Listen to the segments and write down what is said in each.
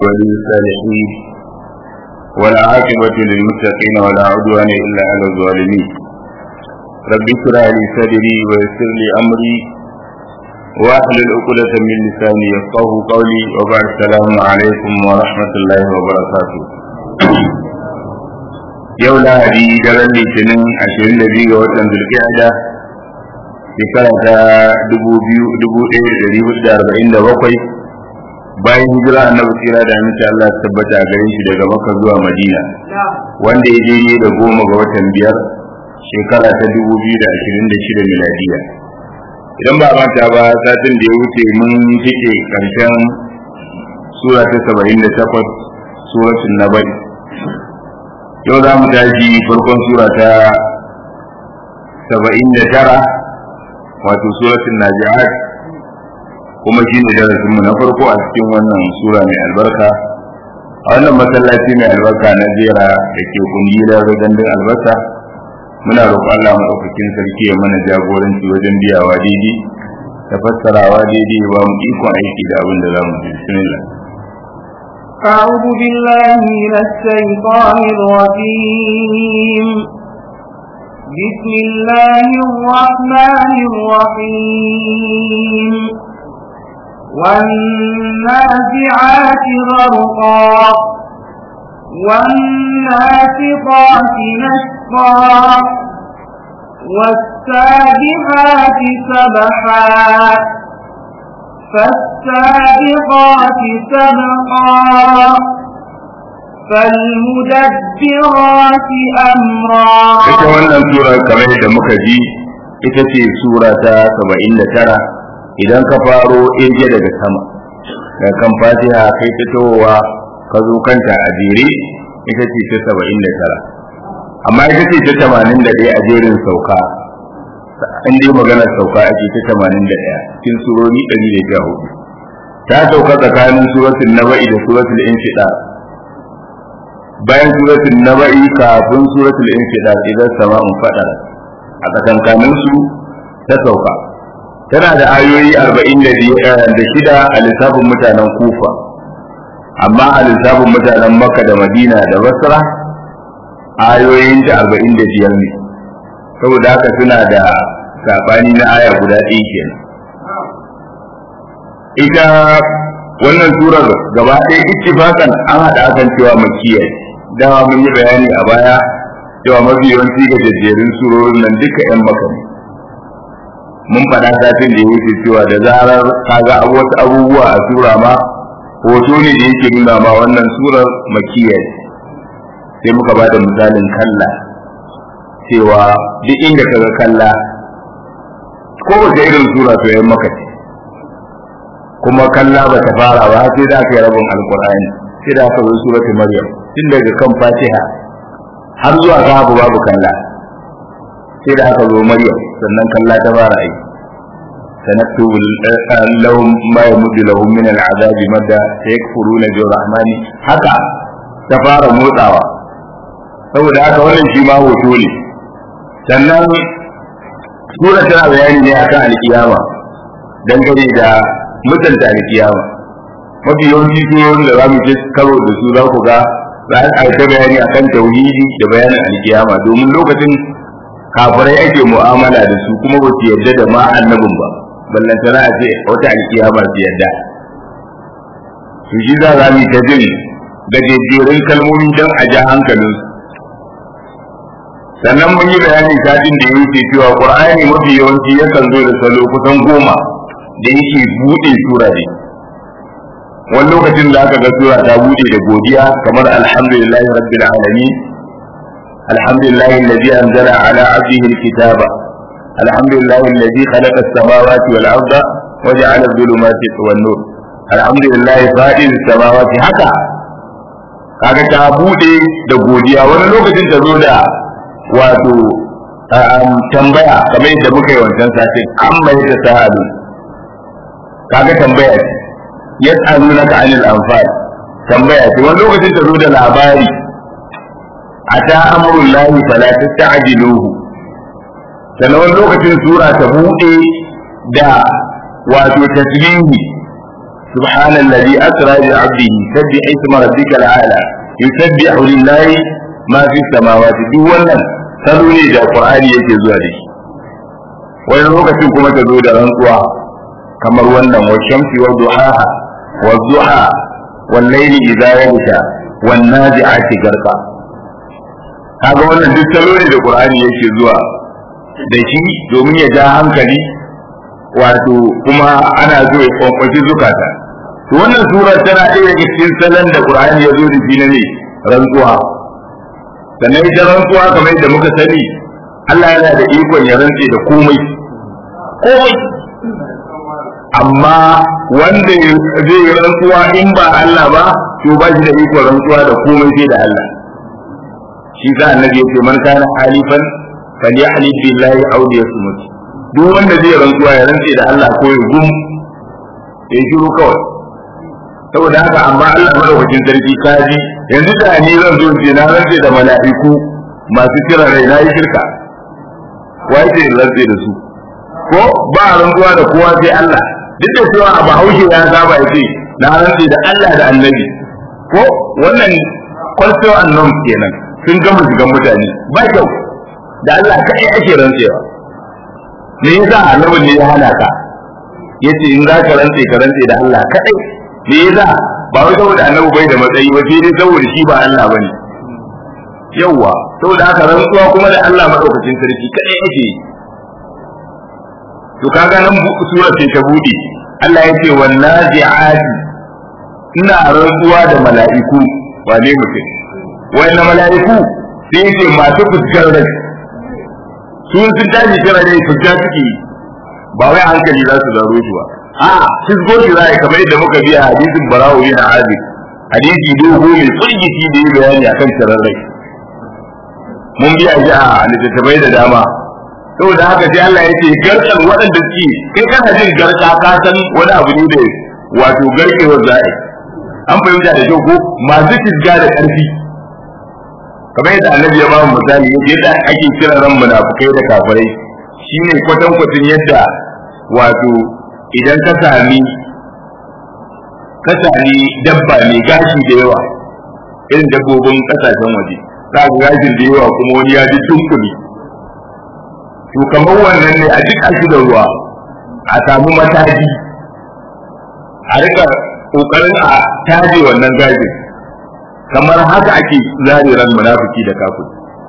وللصالحين ولا عاقبة للمتقين ولا عدوان إلا على الظالمين رب اشرح لي صدري ويسر لي أمري واحلل عقدة من لساني يفقه قولي وبعد السلام عليكم ورحمة الله وبركاته yau lahadi daren litinin ashirin da biyu ga watan zulkiyada shekara ta dubu biyu dubu ɗaya da ɗari hudu da arba'in da bakwai bayan hijira annabi tsira da aminci Allah ta tabbata a gare shi daga Makka zuwa Madina wanda ya je da goma ga watan biyar shekara ta dubu biyu da ashirin da shida miladiya idan ba manta ba satin da ya wuce mun cike karshen sura ta saba'in da takwas suratul nabai yau za mu tashi farkon sura ta saba'in da tara wato suratul naji'at kuma shi ne darasinmu na farko a cikin wannan sura mai albarka a wannan masallaci mai albarka na jera da ke kungiyar gandun albasa muna roƙon Allah maɗaukakin sarki ya mana jagoranci wajen biyawa daidai da fassarawa daidai ba mu ikon aiki da abin da za mu ji bismillah أعوذ بالله من الشيطان الرجيم بسم الله الرحمن الرحيم والنازعات غرقا والناشطات نشطا والسابحات سبحا فالسابقات سبقا فالمدبرات أمرا ita wannan sura kamar da muka ji ita ce sura ta 79 idan ka faro irge daga sama da kan fatiha kai ta towa ka zo kanta a jere ita ce ta 79 amma ita ce ta 81 a jerin sauka in dai magana sauka ake ta 81 cikin surori 114 ta sauka tsakanin suratul naba'i da suratul infida bayan suratul naba'i kafin suratul infida idan sama'un fadar a tsakankanin su ta sauka tana da ayoyi 46 a lissafin mutanen kufa amma a lissafin mutanen makka da madina da basra ayoyin ta 45 ne saboda haka suna da sabani na aya guda ɗaya kenan ita wannan surar gaba ɗaya ittifakan an haɗa akan cewa makiyar dama mun yi bayani a baya cewa mafi yawanci ga jajjerin surorin nan duka 'yan maka ne mun faɗa satin da ya wuce cewa da zarar kaga wasu abubuwa a sura ma hoto ne da yake nuna ma wannan surar makiyya sai muka ba da misalin kalla cewa duk inda kaga kalla kowace irin sura to yan maka ce kuma kalla ba ta fara ba sai da aka yi rabin alkur'ani sai da aka zo suratul maryam tun daga kan fatiha har zuwa babu babu kalla sai da aka zo maryam sannan kalla ta fara aiki sanaktubu lahum ma yamuddu lahum min al'azab madda sayakfuruna bi rahmani haka ta fara motsawa saboda haka wannan shi ma hoto ne sannan sura tana bayani ne akan alkiyama dangane da mutunta alkiyama mafi yawanci surorin da za mu je karo da su za ku ga za a ta bayani akan tauhidi da bayanin alkiyama domin lokacin kafirai ake mu'amala da su kuma ba su yarda da ma annabin ba ballantana a ce wata alkiyama su yarda su shi za za mu ta jin gajejjerun kalmomi don a ja hankalin su sannan mun yi bayanin satin da ya wuce cewa qur'ani mafi yawanci yakan zo da salo kusan goma da yake buɗe sura ne wani lokacin da aka ga sura ta buɗe da godiya kamar alhamdulillahi rabbil alamin الحمد لله الذي أنزل على عبده الكتاب الحمد لله الذي خلق السماوات والأرض وجعل الظلمات والنور الحمد لله فاطر السماوات haka kaga ta bude da godiya wani lokacin ta zo da wato tambaya kamar yadda muka yi wancan satin an mai ta sa'adu kaga tambaya ce yas'alunaka anil anfal tambaya ce wani lokacin ta zo da labari ata amrul lahi fala tasta'jiluhu sannan wani lokacin sura ta bude da wato tasbihi subhanallazi asra bi 'abdihi sabbih isma rabbikal a'la yusabbihu lillahi ma fi samawati duk wannan salo ne da qur'ani yake zuwa da shi wani lokacin kuma ta zo da rantsuwa kamar wannan wa shamsi wa duhaha wa duha wal layli idha yaghsha wan nazi'ati garqa kaga wannan duk salo ne da qur'ani yake zuwa da shi domin ya ja hankali wato kuma ana zo ya kwankwaci zukata to wannan sura tana ɗaya daga cikin salon da qur'ani ya zo da shi na ne rantsuwa sannan ita rantsuwa kamar yadda muka sani Allah yana da ikon ya rantse da komai komai amma wanda zai yi rantsuwa in ba Allah ba to ba shi da ikon rantsuwa da komai sai da Allah shi sa annabi ya ce man kana halifan falyahlif billahi aw liyasmut duk wanda zai rantsuwa ya rantse da Allah ko ya gum ya shiru kawai saboda haka amma Allah madaukakin sarki kaji yanzu da ni zan zo ce na rantse da mala'iku masu kira rai na yi shirka wai ce rantse da su ko ba rantsuwa da kowa sai Allah duk da cewa a bahaushe ya saba ya ce na rantse da Allah da annabi ko wannan culture and norms kenan sun gama shigan mutane ba kyau da Allah kai ake rantsewa me yasa annabin ne ya hana ka yace in za ka rantse ka rantse da Allah kadai me yasa ba wai saboda annabi bai da matsayi ba sai dai saboda shi ba Allah bane yawwa saboda haka rantsuwa kuma da Allah madaukakin sarki kadai ake yi to kaga nan surar ce ta bude Allah ya ce wallazi'ati ina rantsuwa da mala'iku wane mutum wannan mala'iku sai ce masu fuskar rai sun sun tashi kira ne fuska suke ba wai hankali za su zaro shi ba a fisgo shi za a kamar yadda muka biya hadisin barawo yana hadi hadisi dogo mai firgici da yi bayani akan kirar rai mun biya shi a littattafai da dama saboda haka sai Allah ya ce garkan waɗanda suke kai kana jin garka ka san wani abu ne da wato garkewar za'i an fahimta da kyau ko masu fisga da ƙarfi kamar yadda annabi ya bamu misali yadda ake kira ran munafukai da kafirai shine kwatankwacin yadda wato idan ka sami ka sami dabba mai gashi da yawa irin dabbobin kasashen waje za ga gashin da yawa kuma wani ya ji tunkuli to kamar wannan ne a jika shi da ruwa a samu mataji a rika kokarin a taje wannan gashin kamar haka ake zare ran munafiki da kafir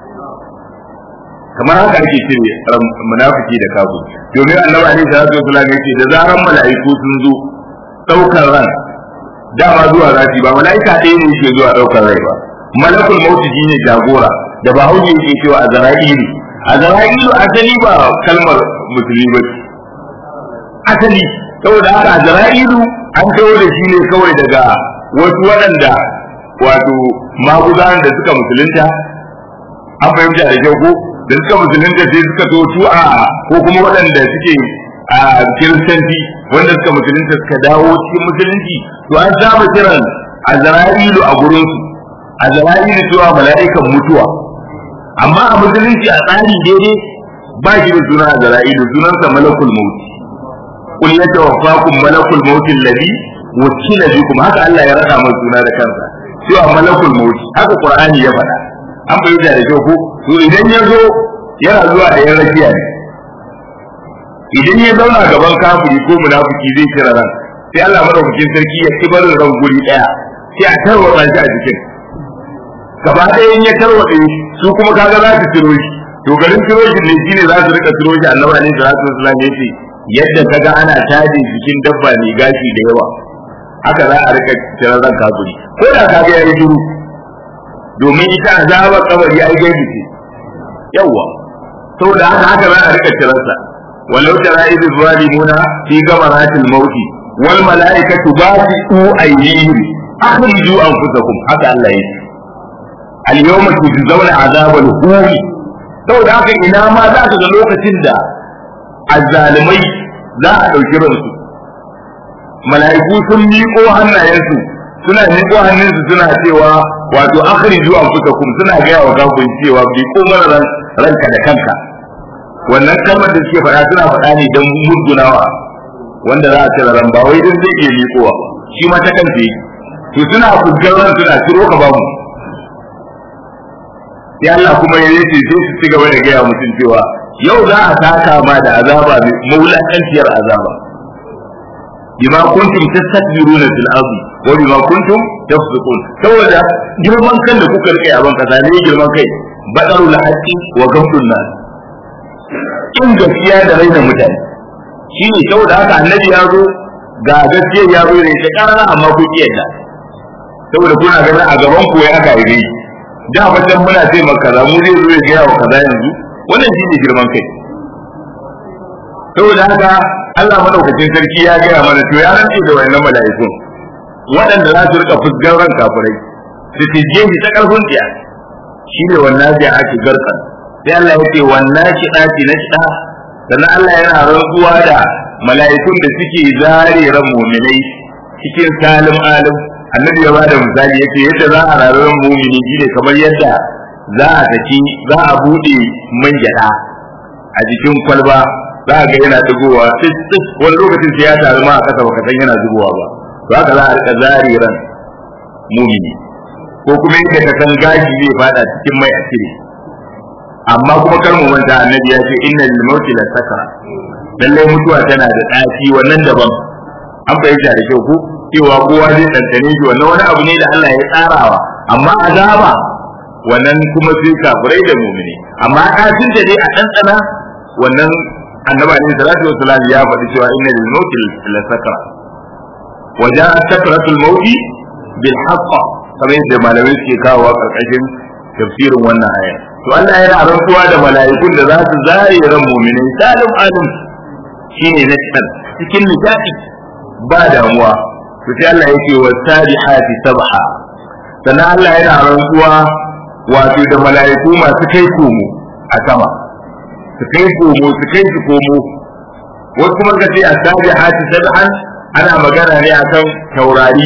kamar haka ake cire ran munafiki da kafir domin annabi alaihi salatu wasallam yace da zaran mala'iku sun zo daukar ran dama zuwa zati ba mala'ika ɗaya ne yake zuwa daukar rai ba malakul mauti shine jagora da ba hauji yake cewa a zara'ilu a zara'ilu asali ba kalmar musulmi ba asali saboda haka a zara'ilu an kawo da shi ne kawai daga wasu waɗanda wato maguzan da suka musulunta an fahimta da kyau ko da suka musulunta sai suka so su a ko kuma waɗanda suke a kiristanci wanda suka musulunta suka dawo cikin musulunci to an saba kiran azra'ilu a gurin su azra'ilu cewa mala'ikan mutuwa amma a musulunci a tsari daidai ba shi da suna azra'ilu sunansa malakul maut qul yatawaffakum malakul maut alladhi wakila bikum haka Allah ya rada mai suna da kansa cewa malakul maut haka qur'ani ya faɗa an bayyana da kyau ko to idan ya zo yana zuwa da yan rakiya ne idan ya zauna gaban kafiri ko munafiki zai kira ran sai Allah madaukakin sarki ya kibar ran guri daya sai a tarwatsa shi a jikin gaba ɗaya in ya tarwatsa su kuma kaga za su ciro shi to garin ciro shi ne shine za su rika ciro shi annabi alaihi salatu wasallam ya ce yadda kaga ana taje jikin dabba mai gashi da yawa haka za a rika cire ran kafiri ko da ka ga yayi shiru domin ita azaba kabari ai gaibi ce yawa saboda haka haka za a rika ciransa walau tara idh zalimuna fi gamaratil maut wal malaikatu basitu aydihim akhriju anfusakum haka Allah yake al yawma tujzauna azabal huri saboda haka ina ma za ka ga lokacin da azzalimai za a ɗauki ransu mala'iku sun miƙo hannayensu suna miƙo hannunsu suna cewa wato akhriju anfusakum suna gaya wa kafin cewa bi ko mana ran ranka da kanka wannan kalmar da suke faɗa suna faɗa ne don murgunawa wanda za a cire ran ba wai don zai iya miƙowa ba shi ma ta kansa yake to suna fujjar ran suna ciro ka bamu sai Allah kuma ya yace sai su ci gaba da gaya mutum cewa yau za a saka ma da azaba maulakanciyar azaba bima kuntum tastakbiruna fil ardi wa bima kuntum tafsiqun saboda girman kan da kuka rike a ban kasa ne girman kai badarul haqqi wa ghamdun nas in gaskiya da raina mutane shi ne saboda haka annabi ya zo ga gaskiya ya zo ne ta karara amma ku kiyata saboda kuna ganin a gaban ku ya aka yi da fatan muna ce maka kaza mu zai zo ya gaya wa kaza yanzu wannan shi ne girman kai saboda haka Allah madaukakin sarki ya gaya mana to ya rantse da wayannan mala'ikun waɗanda za su rika fusgar ran kafirai su tije shi ta karfin tsiya shi ne wannan zai ake garkan sai Allah ya ce wannan shi ɗaci na shiɗa sannan Allah yana rantsuwa da mala'ikun da suke zare ran muminai cikin salim alim annabi ya bada misali yace yadda za a rarar mumini shine kamar yadda za a saki za a bude man gyada a jikin kwalba za a ga yana dugowa tis wani lokacin sai ya taru ma a kasa baka san yana zubowa ba to haka za a rika zari ran mumini ko kuma yadda ka san gashi zai fada cikin mai a cire amma kuma kar mu manta annabi ya ce inna lil mauti la sakara lallai mutuwa tana da ɗaci wannan daban an fahimta da kyau ko cewa kowa zai tantane shi wannan wani abu ne da Allah ya tsarawa amma azaba wannan kuma sai kafirai da mumini amma ɗacin da dai a ɗanɗana wannan annabi alaihi salatu wassalam ya faɗi cewa inna lil mauti la sakara wa ja'a sakratul mauti bil haqq kamar yadda malamai suke kawo karkashin tafsirin wannan aya to Allah yana rantsuwa da mala'ikun da za su zare ran mu'minin salim alim shine na cikin nishadi ba damuwa to sai Allah yake wa sabihati sabha sannan Allah yana rantsuwa wato da mala'iku masu kai komo a sama su kai komo su kai su komo wasu kuma ka ce a sabihati sabhan ana magana ne akan taurari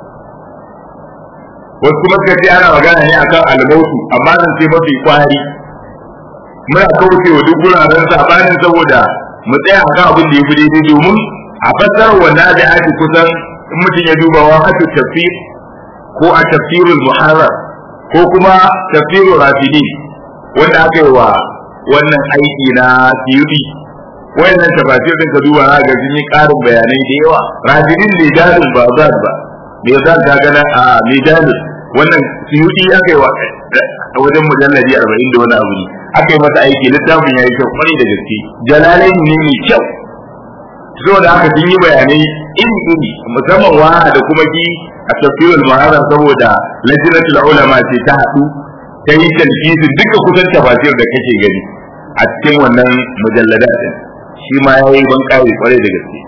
wasu kuma suka ce ana magana ne akan almautu amma zan ce mafi kwari muna kauce wa duk guraren sabanin saboda mu tsaya akan abin da ya fi daidai domin a fassarar wannan da ake kusan in mutum ya duba wa hatu tafsir ko a tafsirul muharrar ko kuma tafsirul rafidi wanda aka yi wa wannan aiki na siyudi wayannan tafasir din ka duba ga sun yi karin bayanai da yawa rafidin ne dalil ba za ba me za ka gana a mijalin wannan siyudi aka yi wa a wajen mujalladi arba'in da wani abu ne aka yi masa aiki littafin ya yi kyau kwarai da gaske jalalai ne mai kyau saboda haka sun yi bayanai iri iri musamman wa da kuma ki a tafsirul muharram saboda lajnatul ulama ce ta haɗu ta yi talfisi duka kusan tafasir da kake gani a cikin wannan mujalladat din shi ma yayi ban kare kwarai da gaske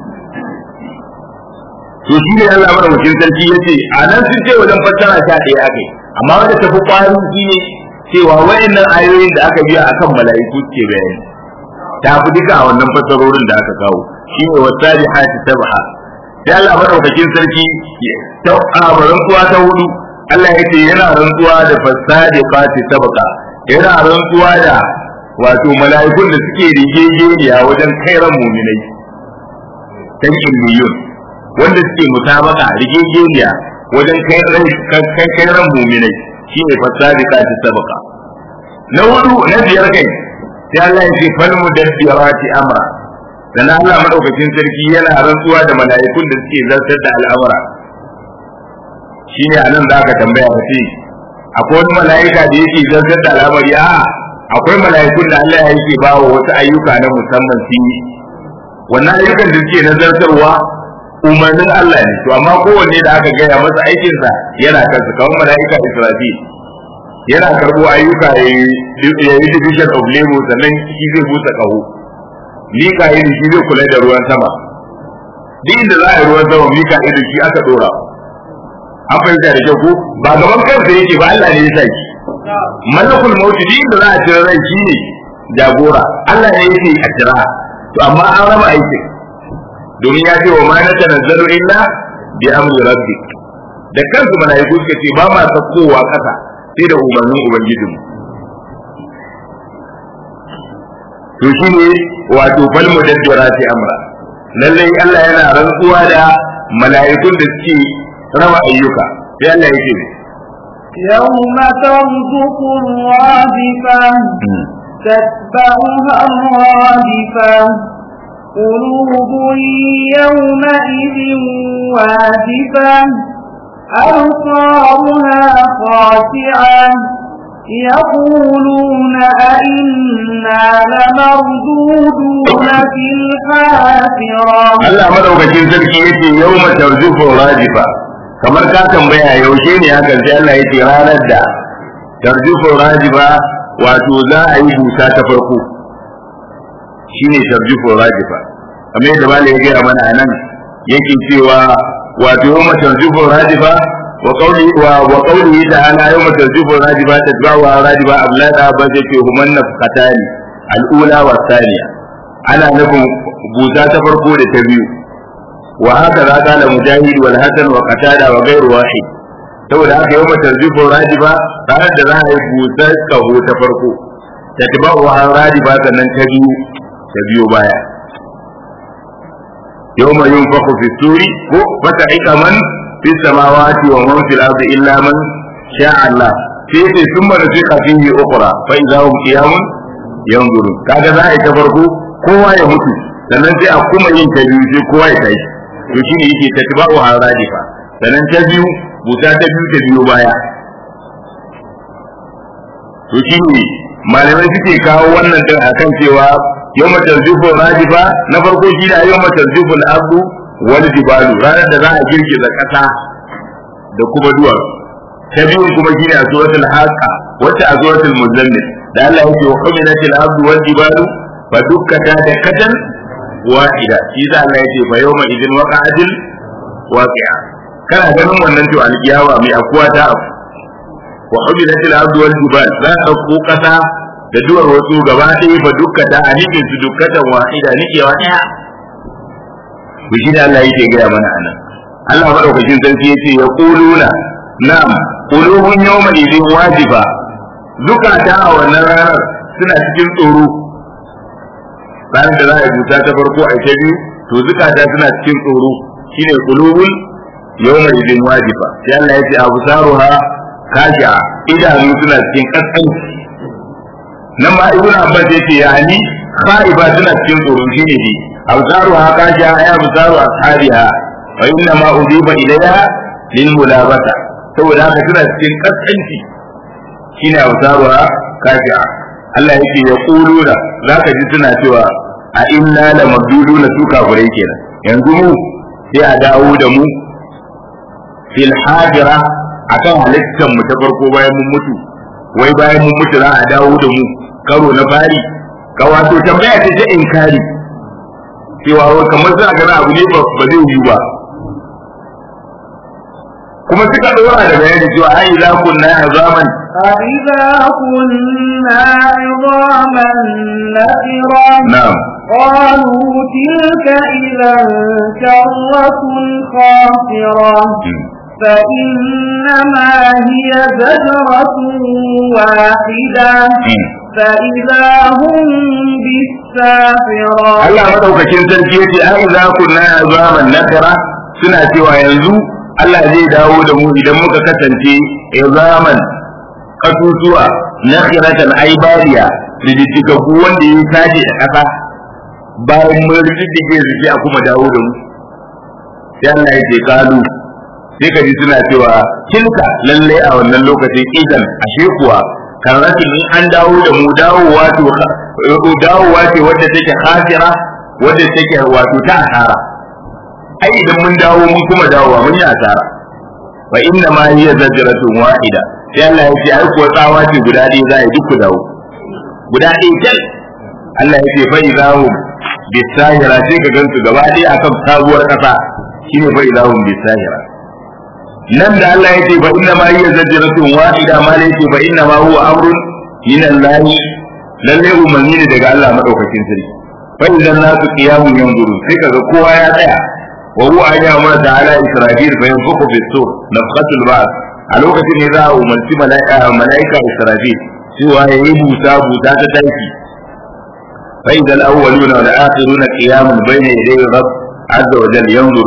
to shi ne Allah madaukakin sarki yace a nan sun ce wajen fassara sha ɗaya akai amma wanda tafi kwarin shi ne cewa wayannan ayoyin da aka biya akan mala'iku ke bayani ta fi duka a wannan fassarorin da aka kawo shi ne wasari hati sabha sai Allah madaukakin sarki ta abarin kuwa ta hudu Allah ya ce yana rantsuwa da fasadi fati sabqa yana rantsuwa da wato mala'ikun da suke rigegeniya wajen kairan muminai tan illiyun wanda suke mutabaka rigegeniya wajen kairan muminai shine fasadi fati sabqa na hudu na biyar kai sai Allah ya ce fal mudabbirati amra dan Allah madaukakin sarki yana rantsuwa da mala'ikun da suke zartar da al'amura shine anan da aka tambaya ka ce akwai wani mala'ika da yake zartar da al'amari a akwai mala'ikun da Allah yake ba wa wasu ayyuka na musamman su yi wannan ayyukan da suke nazartarwa umarnin Allah ne to amma kowanne da aka gaya masa aikinsa yana kansa kamar mala'ika Israfil yana karbo ayyuka ya yi division of labor sannan shi zai busa kaho mika'il shi zai kula da ruwan sama duk inda za a yi ruwan sama mika'il shi aka dora an fahimta da kyau ko ba gaban kansa yake ba Allah ne ya sa shi malakul mauti duk inda za a cire rai shi ne jagora Allah ne yake a cira to amma an raba aikin domin ya ce wa ma na tanazzalu illa bi amri rabbik da kansu malaiku suka ce ba ma sakkowa kasa sai da umarnin ubangijinmu to shi ne wato fal mudabbirati amra lallai Allah yana rantsuwa da mala'ikun da suke raba ayyuka sai Allah ya ce يوم ترجف الرادفة تتبعها الرادفة قلوب يومئذ واجفة أبصارها خاشعة يقولون أئنا لمردودون في الحافرة Allah madaukakin sarki yace yawma tarjufu rajifa kamar ka tambaya yaushe ne hakan sai Allah yace ranar da tarjufu rajifa wato za a yi busa ta farko shine tarjufu rajifa kamar yadda malai ya gaya mana anan yake cewa wato yawma tarjufu rajifa wa qawli wa wa qawli ta'ala yawma tarjufu rajifa tatba'u rajifa ablada ba yace human nafqatani al-ula wa thaniya ana nufin busa ta farko da ta biyu wa haka za ka mujahid wal hasan wa qatada wa ghairu wahid saboda haka yau tarjifu rajiba ranar da za a yi busa kaho ta farko ta tiba wa rajiba sannan ta biyu ta biyo baya yau ma yun faku fi suri ko fata aika man fi samawati wa man fil ardi illa man sha Allah sai sai sun mara fi kafihi ukra fa idza hum qiyamun yanzurun kaga za a yi ta farko kowa ya mutu sannan sai a kuma yin ta biyu sai kowa ya tashi to shine yake ta tiba wa radifa sannan ta biyu buta ta biyu ta biyo baya to shine malamai suke kawo wannan din akan cewa yawma tarjufu radifa na farko shi ne yawma tarjufu al-ardu wal jibalu ranar da za a girgiza kasa da kuma duwatsu ta biyun kuma shi ne a suratul haqa wacce a suratul muzammil da Allah yake wa humilatil ardu wal jibalu fa dukkata da katan wahida shi da Allah yake fa yawma idin waqa'atil waqi'a kana ganin wannan to alkiyawa mai akuwa ta abu wa humilatil ardu wal jibal za a dauko kasa da duwar wasu gaba ɗaya fa dukkata a nikin su dukkatan wahida nikewa ɗaya to shi da Allah yake gaya mana anan Allah madaukakin sarki yace ya quluna na'am qulubun yawma idin wajiba zukata a wannan ranar suna cikin tsoro ranar da za a buta ta farko a ta biyu to zukata suna cikin tsoro shine qulubun yawma idin wajiba sai Allah ya ce abu saruha kashi'a idanu suna cikin kaskanci nan ma ibnu abbas yace yani khaiba suna cikin tsoro shine ne abu saruha kashi'a ay abu saru ashabiha wa inna ma udiba ilayha lil mulabata saboda haka suna cikin kaskanci shine abu saruha kashi'a Allah yake ya kuluna zaka ji suna cewa a inna la mabduduna su kafirai kenan yanzu mu sai a dawo da mu fil hajira akan halittar mu ta farko bayan mun mutu wai bayan mun mutu za a dawo da mu karo na fari ka wato tambaya ce ta inkari cewa wai kamar za ga abu ne ba zai yi ba kuma suka dora da bayani cewa ai za kunna azaman أإذا كنا عظاما نخرا na'am قالوا تلك إذا كرة خاسرة فإنما هي زجرة واحدة فإذا هم بالساحرة Allah madaukakin sarki yace ai za kunna azaman nakara suna cewa yanzu Allah zai dawo da mu idan muka kasance izaman kasusuwa nakhiratan aibariya rididdigaggu wanda ya tashi da kasa bayan mun rididdige su sai a kuma dawo da mu sai Allah ya ce kalu sai ka ji suna cewa tilka lalle a wannan lokacin idan ashe kuwa karratin in an dawo da mu dawowa to dawowa ce wadda take khasira wadda take wato ta asara ai idan mun dawo mun kuma dawowa mun yi asara fa inna ma hiya zajratun wahida sai Allah ya ce ai kuwa tsawa ce guda ɗaya za a yi duk ku dawo guda ɗaya kel Allah ya ce fa idahum bisahira sai ka gansu gaba ɗaya akan sabuwar ƙasa shine fa idahum bisahira nan da Allah ya ce fa inna ma hiya zajratun wahida ma la yake fa inna ma huwa amrun min Allah lalle umarni ne daga Allah madaukakin sarki fa idan nasu qiyamun yanzuru sai kaga kowa ya tsaya wa huwa ayya ma ta'ala israfil fa yanfuku bis sur nafqatul ba'th a lokacin ne za a umarci mala'ika mala'ika israfil cewa ya yi busa busa ta taiki fa idan awwaluna wal akhiruna qiyamun bayna yaday rabb azza wa jalla yanzurun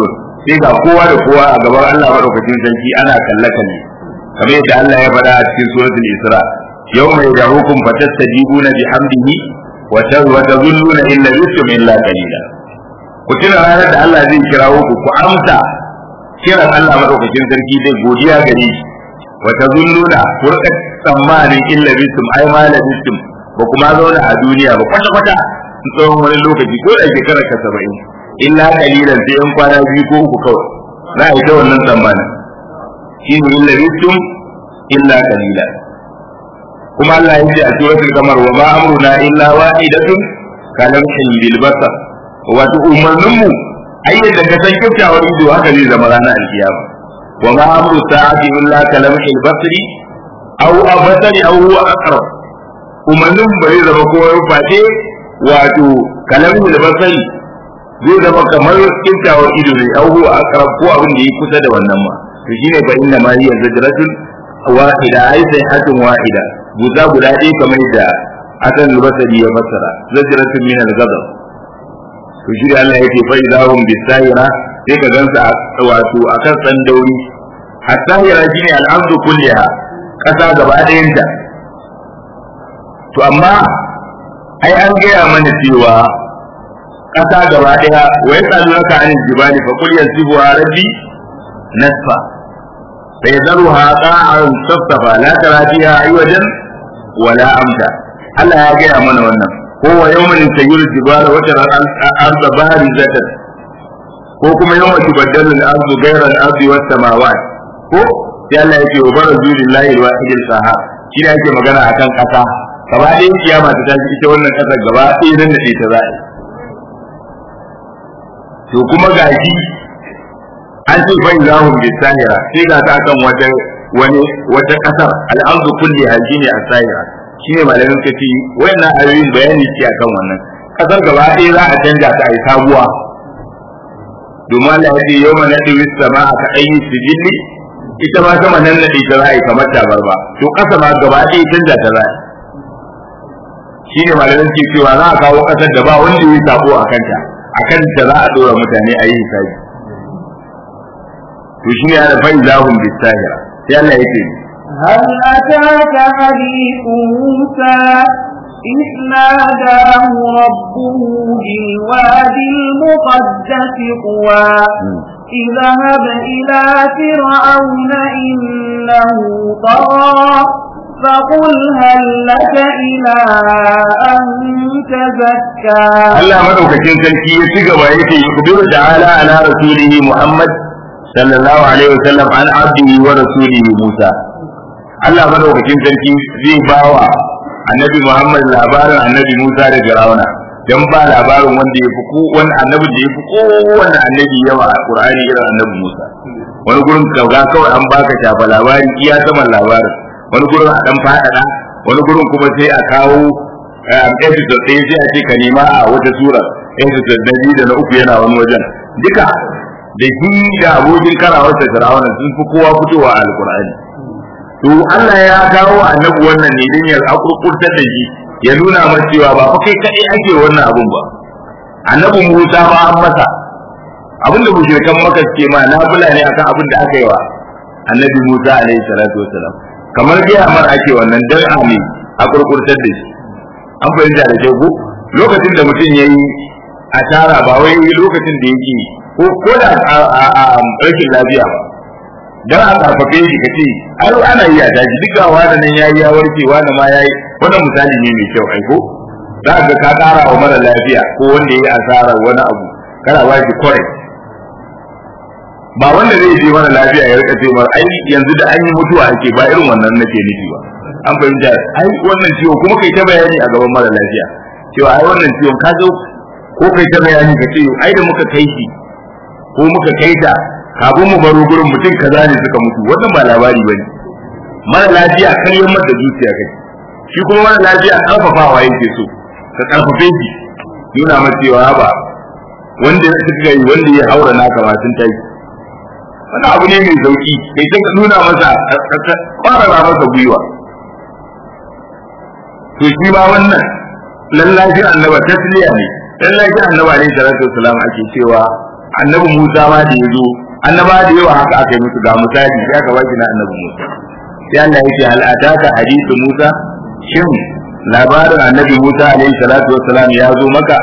sai ga kowa da kowa a gaban Allah madaukakin sarki ana kalle kalle kamar yadda Allah ya faɗa a cikin suratul Isra yawma yad'ukum fatastajibuna bihamdihi wa tazunnuna illa yusum illa qalila ku tuna ranar da Allah zai kirawo ku ku amsa kiran Allah madaukakin sarki zai godiya gare shi wa tazunnuna ku rika tsammanin illa yusum ai ma la yusum ba kuma zauna a duniya ba kwata kwata tsawon wani lokaci ko da shekarar ka saba'in illa kalilan sai yan kwana biyu ko uku kawai za a yi ta wannan tsammanin shi ne illa yusum illa kalilan kuma Allah ya ce a suratul kamar wa ma amruna illa wahidatun kalamhin bil basar wato umarnin mu ai yadda ka san kyautawan ido haka zai zama ranar alkiyama wa ma amru sa'ati illa kalamhin basri aw abasari aw huwa aqrab umarnin ba zai zama ko face wato kalamhin basari zai zama kamar kyautawan ido ne aw huwa aqrab ko abin da yi kusa da wannan ma to shine fa inna ma hiya zajratun wahida ai sai hatun wahida guda guda ɗaya kamar da asan al-basri ya fassara zajratun min al-ghadab to shi da Allah yake fa idahum bisahira sai ka gansa wato akan san dauri as-sahira shine al-ardu kulliha kasa gaba ɗayan ta to amma ai an gaya mana cewa kasa gaba ɗaya wa yasalunaka anil jibali fa qul yansifuha rabbi nasfa فيذرها قاعا صفصفا لا ترى فيها عوجا ولا أمتا الله يا جاي من wannan هو يوم يسير الجبال وترى الأرض بارزة ko kuma yawan tubaddalu al-ardu ghayra al-ardi was samawat ko sai Allah yake wa barazu lillahi al-wahid al-qahhar shi ne yake magana akan kasa gaba ɗayan kiyama ta tashi ita wannan kasar gaba ɗaya nan da ta za'a to kuma gashi an ce fa ilahum bisahira sai ga ta kan wata wani wata kasar al'ardu kulli ne a sahira shine malamin ka ce wayannan ayoyin bayani ce akan wannan kasar gaba ɗaya za a canja ta ai sabuwa domin Allah ya ce yawma nadi sama ka ayi sijilli ita ma sama nan nadi ta za a yi kamar tabar ba to kasa ma gaba ɗaya canja ta za a shine malamin ke cewa za a kawo kasar da ba wanda ya sabo a kanta akan ta za a dora mutane a yi hisabi to shi ne ana fa'in lahum bisahira sai Allah ya ce هل أتاك حديث موسى إذ ناداه ربه بالوادي المقدس طوى اذهب إلى فرعون إنه طغى فقل هل لك إلى أن تزكى Allah madaukakin sarki ya ci gaba yake yukhbiru ta'ala ala rasulihi Muhammad sallallahu alaihi wasallam an abdihi wa rasulihi Musa Allah madaukakin sarki zai bawa annabi Muhammad labarin annabi Musa da Fir'auna dan ba labarin wanda ya fi ko wani annabi da ya fi kowanne annabi yawa a Qur'ani irin annabi Musa wani gurin kauga kawai an baka shafa labari iya saman labarin wani gurin a dan fadada wani gurin kuma sai a kawo episode ɗaya sai a ce ka nema a wata sura episode na biyu da na uku yana wani wajen duka da shi da abokin karawarsa Fir'auna sun fi kowa fitowa a Alƙur'ani to Allah ya kawo annabi wannan ne don ya akurkurtar da shi ya nuna masa cewa ba fa kai kadai ake wannan abun ba annabi Musa ma an masa abin da mushrikan maka suke ma nafila ne akan abin da aka yi wa annabi Musa alaihi salatu wassalam kamar dai amar ake wannan dan ami akurkurtar da shi an fahimta da kyau ko lokacin da mutum ya yi asara ba wai lokacin da yake ko ko da a rashin lafiya ba dan a karfafe shi kace ai ana yi a daji duk ga wani nan yayi ya warke wani ma yayi wannan misali ne mai kyau ai ko za ka ka kara wa mara lafiya ko wanda yayi asara wani abu kana ba shi kore ba wanda zai je mara lafiya ya rika ce mar ai yanzu da an yi mutuwa ake ba irin wannan nake nufi ba an fahimta ai wannan ciwo kuma kai ta bayani a gaban mara lafiya cewa ai wannan ciwon ka zo ko kai ta bayani ka ce ai da muka kai shi ko muka kai ta kafin mu baro gurin mutum kaza ne suka mutu wannan ba labari ba ne mara lafiya karyar mata zuciya kai shi kuma mara lafiya karfafawa yake so ka karfafe shi nuna masa cewa ba wanda suka yi wanda ya haura naka ma sun tayi wani abu ne mai sauki kai ta nuna masa kwarara masa gwiwa to shi ma wannan lallashi annaba tasliya ne lallashi annaba ne salatu wasalam ake cewa annabi Musa ma da yazo annaba da yawa haka aka yi musu ga misali ya ka baki na annabi Musa sai Allah ya ce hal ataka hadithu Musa shin labarin annabi Musa alaihi salatu wassalam ya zo maka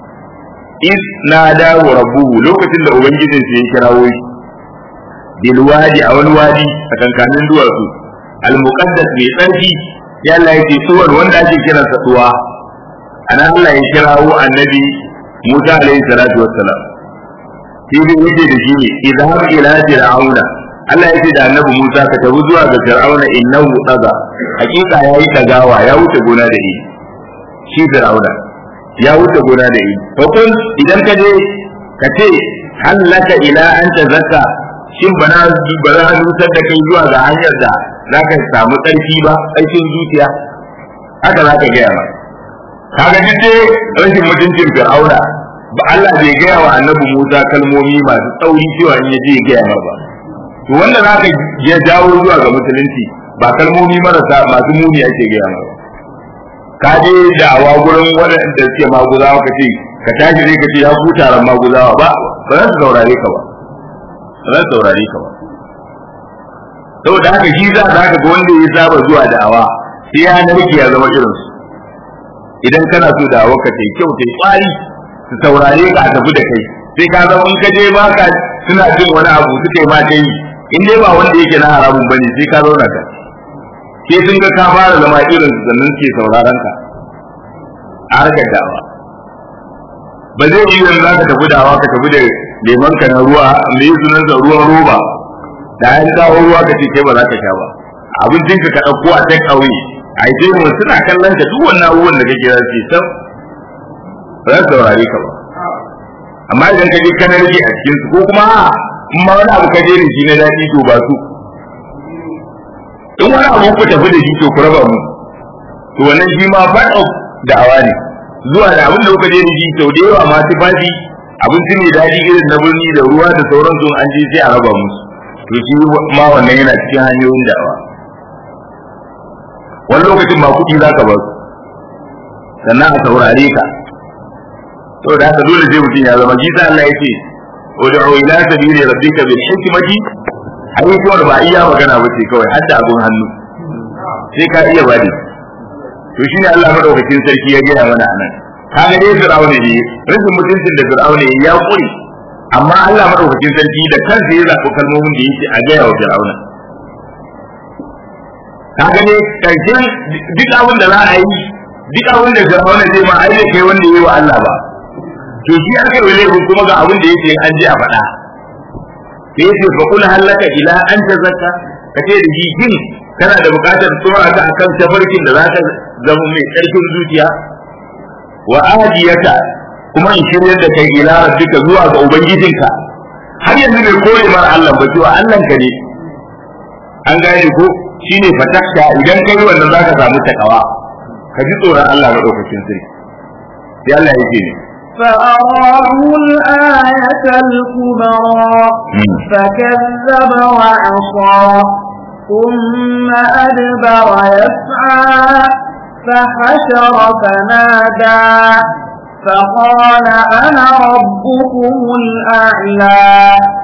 is na dawo rabbuhu lokacin da ubangijin sa ya kirawo shi bil wadi a wani wadi a kankanin duwatsu al muqaddas mai tsarki ya Allah ya ce suwar wanda ake kiransa tuwa ana Allah ya kirawo annabi Musa alaihi salatu wassalam shi ne yake da shi ne idan ila fir'auna Allah ya ce da annabi Musa ka tafi zuwa ga fir'auna innahu tsaga hakika yayi tagawa ya wuce gona da yi shi fir'auna ya wuce gona da yi to kun idan ka je ka ce hallaka ila an tazakka shin bana bana nutar da kai zuwa ga hanyar da zaka samu tsarki ba tsarkin zuciya haka zaka gaya ba kaga duk rashin mutuncin fir'auna ba Allah bai gaya wa annabi Musa kalmomi masu tsauri cewa in yaje ya gaya ba to wanda zaka ya jawo zuwa ga musulunci ba kalmomi marasa masu muni ake gaya ba ka je da awa gurin waɗanda suke maguzawa ka ce ka tashi zai ka ce ya ku taron maguzawa ba ba za su saurare ka ba ba za su saurare ka ba saboda haka shi za ka ga wanda ya saba zuwa da'awa sai ya narke ya zama irinsu idan kana so da'awa ka ta kyau ta kwari su saurare ka a tafi da kai sai ka zama in ka je ba ka suna jin wani abu suka yi ma ta yi in dai ba wanda yake na haramun bane sai ka zauna ka sai sun ga ka fara zama irin su sannan suke sauraron ka a harkar dawa ba zai yi yanzu za ka tafi dawa ka tafi da lemon ka na ruwa me yi sunan sa ruwan roba da an kawo ruwa ka ce kai ba za ka sha ba abincin ka ka ɗauko a take away a yi mu suna kallon ka duk wannan abubuwan da kake za su yi sam ba za su saurare ka ba amma idan ka je kana rage a cikin su ko kuma in ma wani abu ka je da shi na daɗi to ba su in wani abu ku tafi da shi to ku raba mu to wannan shi ma part of da'awa ne zuwa da abin da kuka je da shi sau da yawa ma tufafi abinci mai daɗi irin na birni da ruwa da sauransu an je sai a raba musu to shi ma wannan yana cikin hanyoyin da'awa wani lokacin ma kuɗi za ka ba su sannan a saurare ka saboda haka dole sai mutum ya zama jisa Allah ya ce ud'u ila sabili rabbika bil hikmati ai ko ba iya magana ba ce kawai har da abun hannu sai ka iya bani to shine Allah madaukakin sarki ya gaya mana anan kaga dai fir'auna ne rashin mutuncin da fir'auna ya kuri amma Allah madaukakin sarki da kansa ya zaɓi kalmomin da yake a gaya wa fir'auna kaga ne karshen duk abin da za a yi duk abin da fir'auna zai ma ai kai wanda yayi wa Allah ba to shi aka yi laifin kuma ga abin da yake an ji a faɗa sai yace fa kul halaka ila an tazakka kace da shi kin kana da buƙatar tsora ka akan tafarkin da zaka zama mai ƙarfin zuciya wa ajiyata kuma in shiryar da kai ila rabbika zuwa ga ubangijinka har yanzu bai kore mar Allah ba cewa Allah ka ne an gane ko shine fatakka idan kai wannan zaka samu takawa ka ji tsoron Allah madaukakin sarki sai Allah yake ne فأراه الآية الكبرى فكذب وعصى ثم أدبر يسعى فحشر فنادى فقال أنا ربكم الأعلى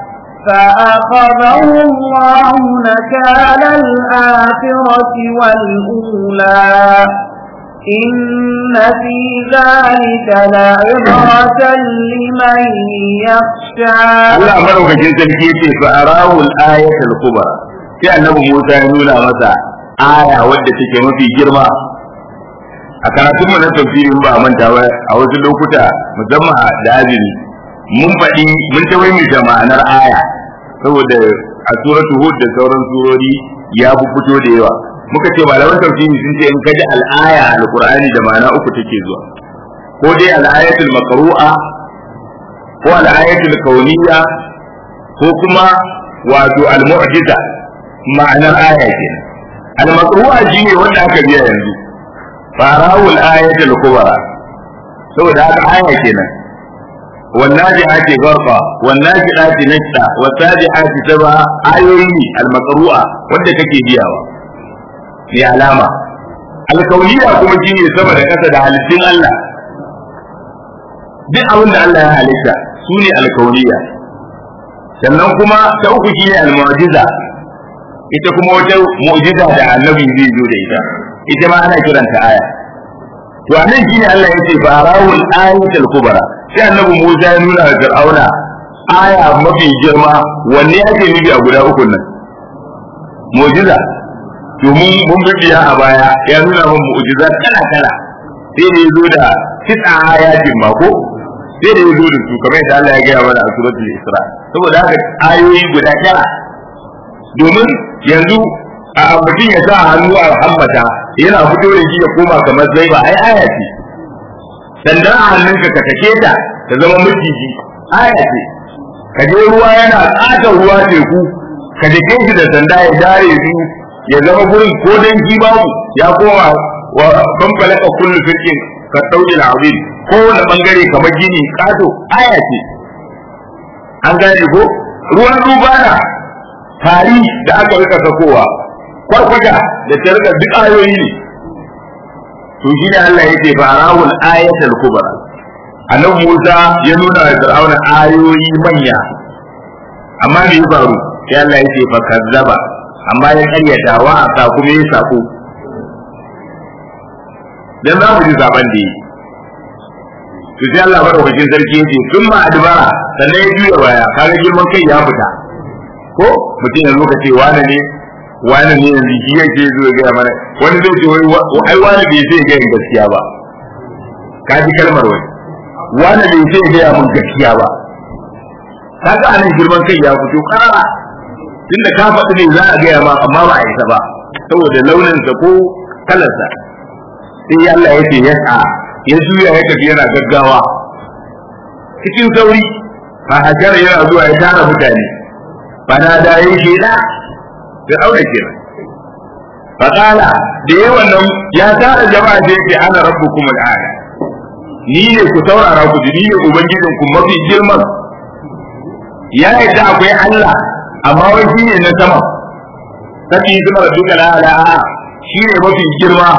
فأخذه الله نكال الآخرة والأولى إن في ذلك لعبرة لمن يخشى Allah madaukakin sarki yace fa arahu al-ayat al-kubra sai annabi Musa ya nuna masa aya wadda take mafi girma a karatun mu na tafsirin ba a manta ba a wasu lokuta musamman da azumi mun faɗi mun ta wai da ma'anar aya saboda a suratu hud da sauran surori ya fito da yawa muka ce malaman tafsiri sun ce in kaji al'aya alqur'ani da ma'ana uku take zuwa ko dai al'ayatul maqru'a ko al'ayatul kauniyya ko kuma wato al-mu'jiza ma'anar aya kenan al-maqru'a shine wanda aka biya yanzu farawul ayatul kubra saboda haka aya kenan والناجعات غرقا والناجعات نجدا والسابحات سبعا آيوي المقروءة wadda kake biyawa mai alama alkauniya kuma shi ne sama da ƙasa da halittun Allah duk abin da Allah ya halitta su ne alkauniya sannan kuma ta uku shine al-mu'jiza ita kuma wata mu'jiza da annabi zai zo da ita ita ma ana kiranta aya to anan shine Allah yace barawul ayatul kubra sai annabi Musa ya nuna wa Fir'auna aya mafi girma wanne ake nufi a guda uku nan mu'jiza domin mun bibiya a baya ya nuna mun mu'jiza kala kala sai da yazo da tis'a ayatin ma ko sai da yazo da su kamar yadda Allah ya gaya mana a suratul Isra saboda haka ayoyi guda tara domin yanzu a mutum ya sa hannu a hammata yana fito da shi ya koma kamar zai ba ai aya ce sandan a hannunka ka take ta ta zama maciji aya ce ka je ruwa yana tsaka ruwa teku ka dake shi da sanda ya dare su ya zama gurin ko dan shi babu ya koma wa bambala ka kullu firqin ka dauki al'azim ko wani bangare kamar gini kato aya ce an gane ko ruwan rubana tari da aka rika sakowa kwarkwata da ta rika duk ayoyi ne to shi ne Allah ya ce farawul ayatul kubra annabi Musa ya nuna wa Fir'auna ayoyi manya amma me ya faru sai Allah ya ce fa kazzaba amma ya karyata wa aka kuma ya sako dan za mu ji zaben da yi to sai Allah madaukakin sarki ya ce sun ma adbara sannan ya juya baya kaga girman kai ya fita ko mutum yanzu ka ce wane ne wane ne yanzu shi yake zo ya gaya mana wani zai ce wai ai wane bai sai gaya gaskiya ba ka ji kalmar wani wane bai sai gaya mun gaskiya ba kaga anan girman kai ya fito karara tunda ka faɗi ne za a gaya ma amma ba a isa ba saboda launinsa ko kalarsa sai Allah ya ce ya sa ya juya ya tafi yana gaggawa cikin sauri fa hajara yana zuwa ya tara mutane bana da yin sheda da aure kenan fakala da yi wannan ya tara jama'a da yake ana rabbukum al'ala ni ne ku saurara ku ji ni ne ubangijin ku mafi girman ya yadda akwai Allah amma wai shi ne na sama saki kuma rabbuka al'ala shi ne mafi girma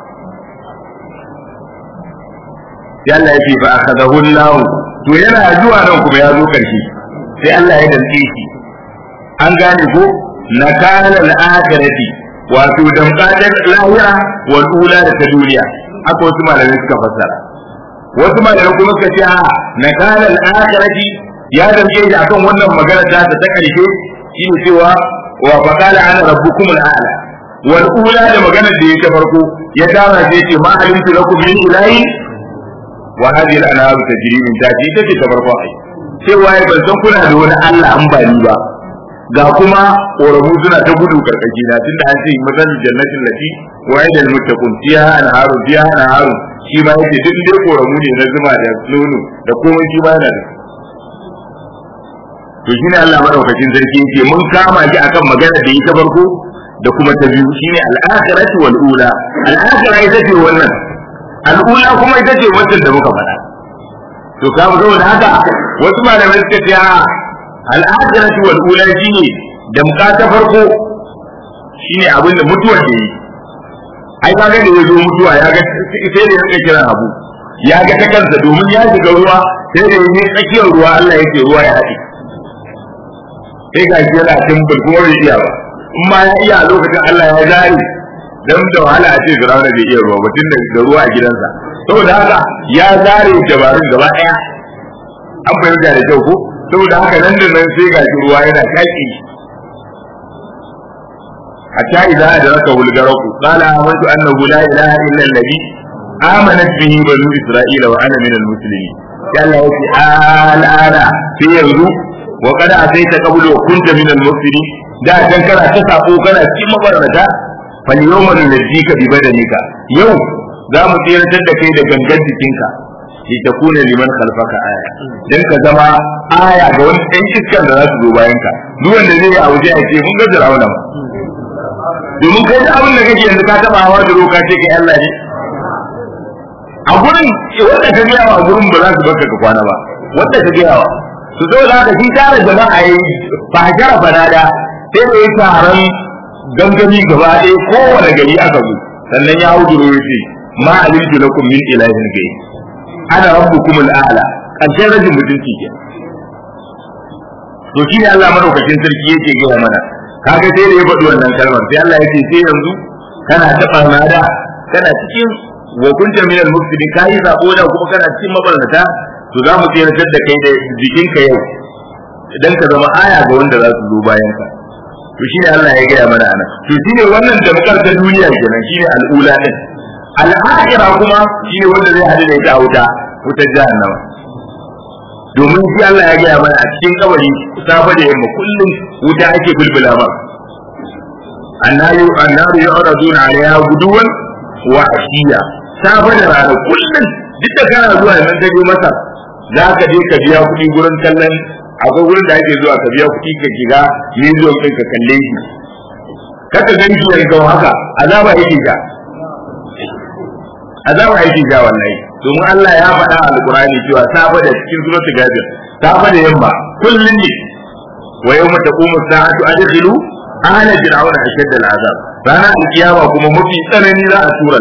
yalla ya ce fa akhadahu Allah to yana zuwa nan kuma ya zo karshe sai Allah ya dantse shi an gane ko nakala al-akhirati wato damkadar lahira wal ula da ta duniya haka wasu malamai suka fassara wasu malamai kuma suka ce a nakala al-akhirati ya damke shi akan wannan magana ta ta karshe shine cewa wa faqala ana rabbukum al-a'la wal ula da magana da ya ta farko ya tara sai ce ma alimtu lakum min ilahi wa hadhihi al-anhar tajri min tahti take ta farko ai cewa ya ban san kuna da wani Allah an ba ni ba ga kuma ƙoramu suna ta gudu karkashi na tunda an ce mazan jannatin lati wa ya dal muttaqun fiha anharu fiha anharu shi ma yake duk dai ƙoramu ne na zuma da nono da komai shi ma yana da to shine Allah madaukakin sarki yake mun kama shi akan magana da yi ta farko da kuma ta biyu shine al-akhiratu wal ula al-akhirah ita ce wannan al-ula kuma ita ce wacce da muka faɗa to ka saboda haka wasu malamai suka ce al'adarati wal ula shine damka ta farko shine abinda mutuwar da yi ai ka ga da ya zo mutuwa ya ga sai da yake kira abu ya ga ta kansa domin ya shiga ruwa sai da yake tsakiyar ruwa Allah yake ruwa ya haɗe sai ga shi yana timbul kuma bai iya ba in ma ya iya a lokacin Allah ya zare dan da wahala a ce Fir'auna bai iya ruwa ba tun da ruwa a gidansa saboda haka ya zare dabarun gaba ɗaya an fahimta da kyau ko saboda haka nan da nan sai gashi ruwa yana shaki hatta idza adraka wulgaraku qala amantu annahu la ilaha illa alladhi amanat bihi banu isra'ila wa ana min almuslimin ya Allah yace al'ana sai yanzu wa qad ataita qablu wa kunta min almuslimin da dan kana ta sako kana cikin mabarnata fal yawma nunjika bi badanika yau za mu tsiratar da kai da gangan jikinka li takuna liman khalfaka aya dan ka zama aya ga wani ɗan iskan da za su zo bayan ka duk wanda zai yi a waje a ce mun ga Fir'auna ba domin kai da abin da kake yanzu ka taba hawa da roka ce kai Allah ne a gurin wanda ka gaya wa gurin ba za su baka ka kwana ba wanda ka gaya wa su zo da haka shi tare jama'a yi ba jara fanada sai da yi taron gangami gaba ɗaya kowane gari aka zo sannan ya hau duro ya ce ma alimtu lakum min ilahin gai ana rabbukum al'ala karshen rajin mutunci ke to shi ne Allah madaukakin sarki yake gaya mana kaga sai da ya faɗi wannan kalmar sai Allah yake sai yanzu kana taɓa nada kana cikin wa kunta min al mufsidin kai sabo da kuma kana cikin mabarnata to za mu tsayar da kai da jikinka yau idan ka zama aya ga wanda za su zo bayan ka to shine Allah ya gaya mana anan to shine wannan damkar ta duniya kenan shine al'ula din al'akhirah kuma shine wanda zai hadu da ita a wuta wutar jahannama domin shi Allah ya gaya mana a cikin kabari safa da yamma kullum wuta ake bulbula ba annaru annaru yu'raduna 'alayha guduwan wa ashiya safa da rana kullum duk da kana zuwa nan ka je masa za ka je ka biya kuɗi gurin kallon akwai wurin da ake zuwa ka biya kuɗi ka shiga museum ɗin ka kalle shi kaka gan shi ya ga haka azaba yake sha azaba yake sha wallahi domin Allah ya faɗa a alqur'ani cewa safa da cikin suratul ghafir safa da yamma kullun ne wa yawma taqumu sa'atu adkhilu ahla fir'auna ashad al'azab ranar alkiyama kuma mafi tsanani za a tura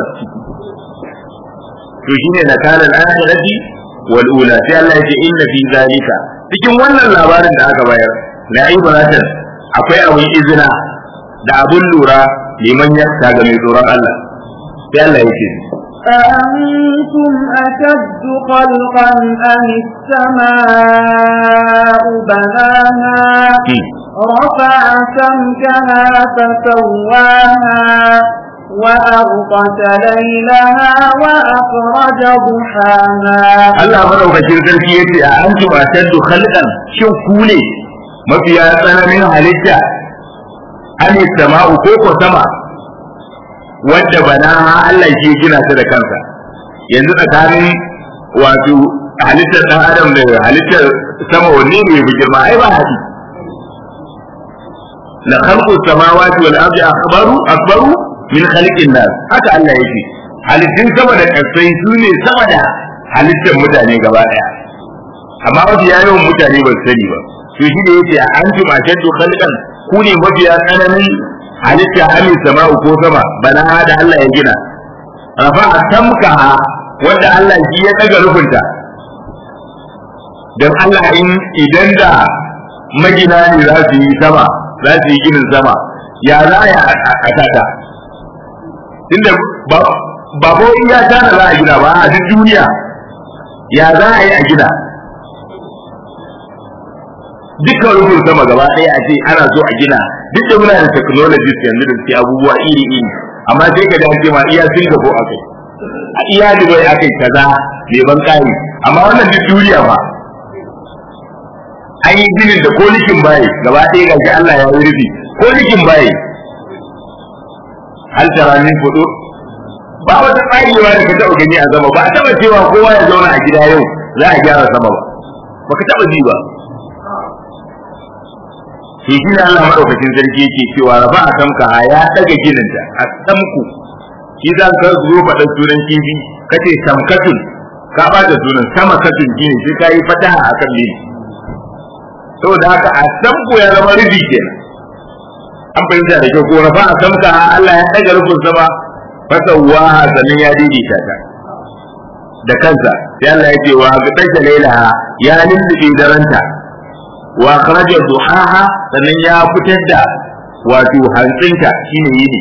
to shine nakalan akhirati wal ula sai Allah ya ce inna fi zalika cikin wannan labarin da aka bayar na ibratan akwai abin izina da abin lura liman yakta ga mai tsoron Allah sai Allah ya ce أأنتم أشد خلقا أم السماء بناها رفع سمكها فسواها وأغطش ليلها وأخرج ضحاها Allah madaukakin sarki ya ce a an ci shaddu khalqan shin ku ne mafiya tsananin halitta an sama'u ko ko sama wadda bana Allah shi ya gina ta da kansa yanzu tsakanin wato halittar dan adam da halittar sama wanne ne bi girma ai ba hadi la khalqu samawati wal ardi akbaru akbaru min khalqin nas haka Allah yake halittun sama da kasai su ne sama da halittar mutane gaba daya amma wasu yawan mutane ba su sani ba to shi da yace a antu ma shaddu khalqan ku ne mafiya tsananin halitta amin sama'u ko sama bana da Allah ya gina rafa tamka wanda Allah shi ya daga rufinta dan Allah in idan da magina ne za su yi sama za su yi ginin sama ya za a yi a tata inda ba ba ko iya tana za a gina ba a duk duniya ya za a yi a gina dukkan rufin sama gaba ɗaya a ce ana so a gina duk da muna da technologies yanzu da suke abubuwa iri iri amma sai ka dace ma iya Singapore akai a iya Dubai akai kaza mai ban kari amma wannan duk duniya ba an yi ginin da kolikin baye gaba ɗaya gashi Allah ya yi rufi kolikin baye hal tara min fudu ba wata tsarewa da ka taɓa gani a sama ba a taɓa cewa kowa ya zauna a gida yau za a gyara sama ba baka taɓa ji ba shi shi ne Allah madaukakin sarki yake cewa rafa a samka ya daga gininta a samku shi za ka zo faɗa sunan kifi kace samkatun ka bata sunan sama katun gini sai ka yi fataha a kan lili saboda haka a samku ya zama rufi kenan an fahimta da kyau ko rafa a samka Allah ya daga rufin sama fasawaha sannan ya daidaita ta da kansa sai Allah ya ce wa ga tasha lailaha ya lullube daranta wa kharaja duhaha sannan ya fitar da wato hantsinta shine yini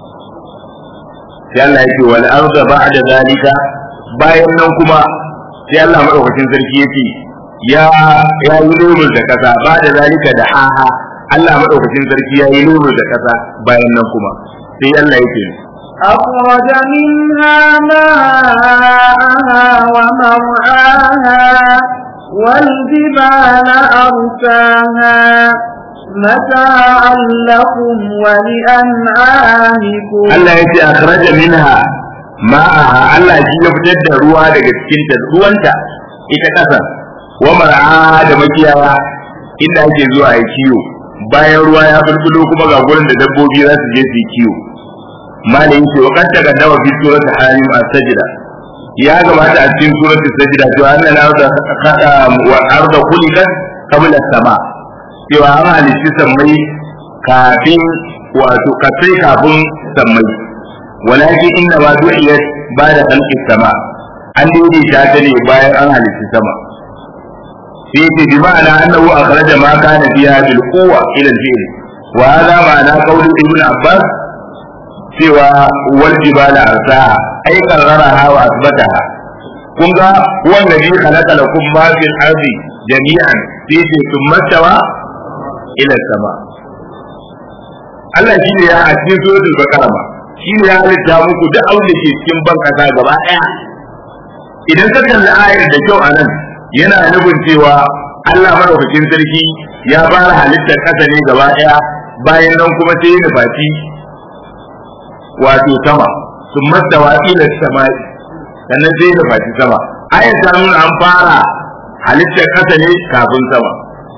sai Allah ya ce wal arda ba'da zalika bayan nan kuma sai Allah madaukakin sarki ya ce ya ya yi nuru da kasa ba da zalika da haha Allah madaukakin sarki ya yi nuru da kasa bayan nan kuma sai Allah ya ce أخرج منها ماءها ومرعاها والجبال أرساها متاعا لكم ولأنعامكم Allah ya ce akhraja minha ma'aha Allah shi ya fitar da ruwa daga cikin ta ruwanta ita kasa wa mar'a da makiyaya inda ake zuwa yi kiwo bayan ruwa ya bulbulo kuma ga gurin da dabbobi za su je su yi kiwo malayin ce wa kanta ga dawa fi suratul halim as-sajda ya gabata a cikin suratul sajda to annal arda wa arda khuliqat qabla as-sama cewa an halitta sammai kafin wato kasai kafin sammai walakin inna ma du'iyat ba'da khalqi sama an daidaita ta ne bayan an halitta sama sai ce bi ma'ana annahu akhraja ma kana fiha bil quwwa ila al-fi'l wa hadha ma'ana qawli ibn abbas cewa wal jibala arsaha ay qarraraha wa asbataha kun ga wanda bi khalaqa lakum ma fil ardi jami'an sai ce thumma tawa ila sama Allah shi ne ya a cikin suratul baqara ma shi ne ya halitta muku duk abin da ke cikin ban kasa gaba daya idan ka kalli ayar da kyau anan yana nufin cewa Allah madaukakin sarki ya fara halittar kasa ne gaba daya bayan nan kuma sai ya nufaci wato sama sun mastawa ila sama'i sannan sai ya nufaci sama ayar ta nuna an fara halittar kasa ne kafin sama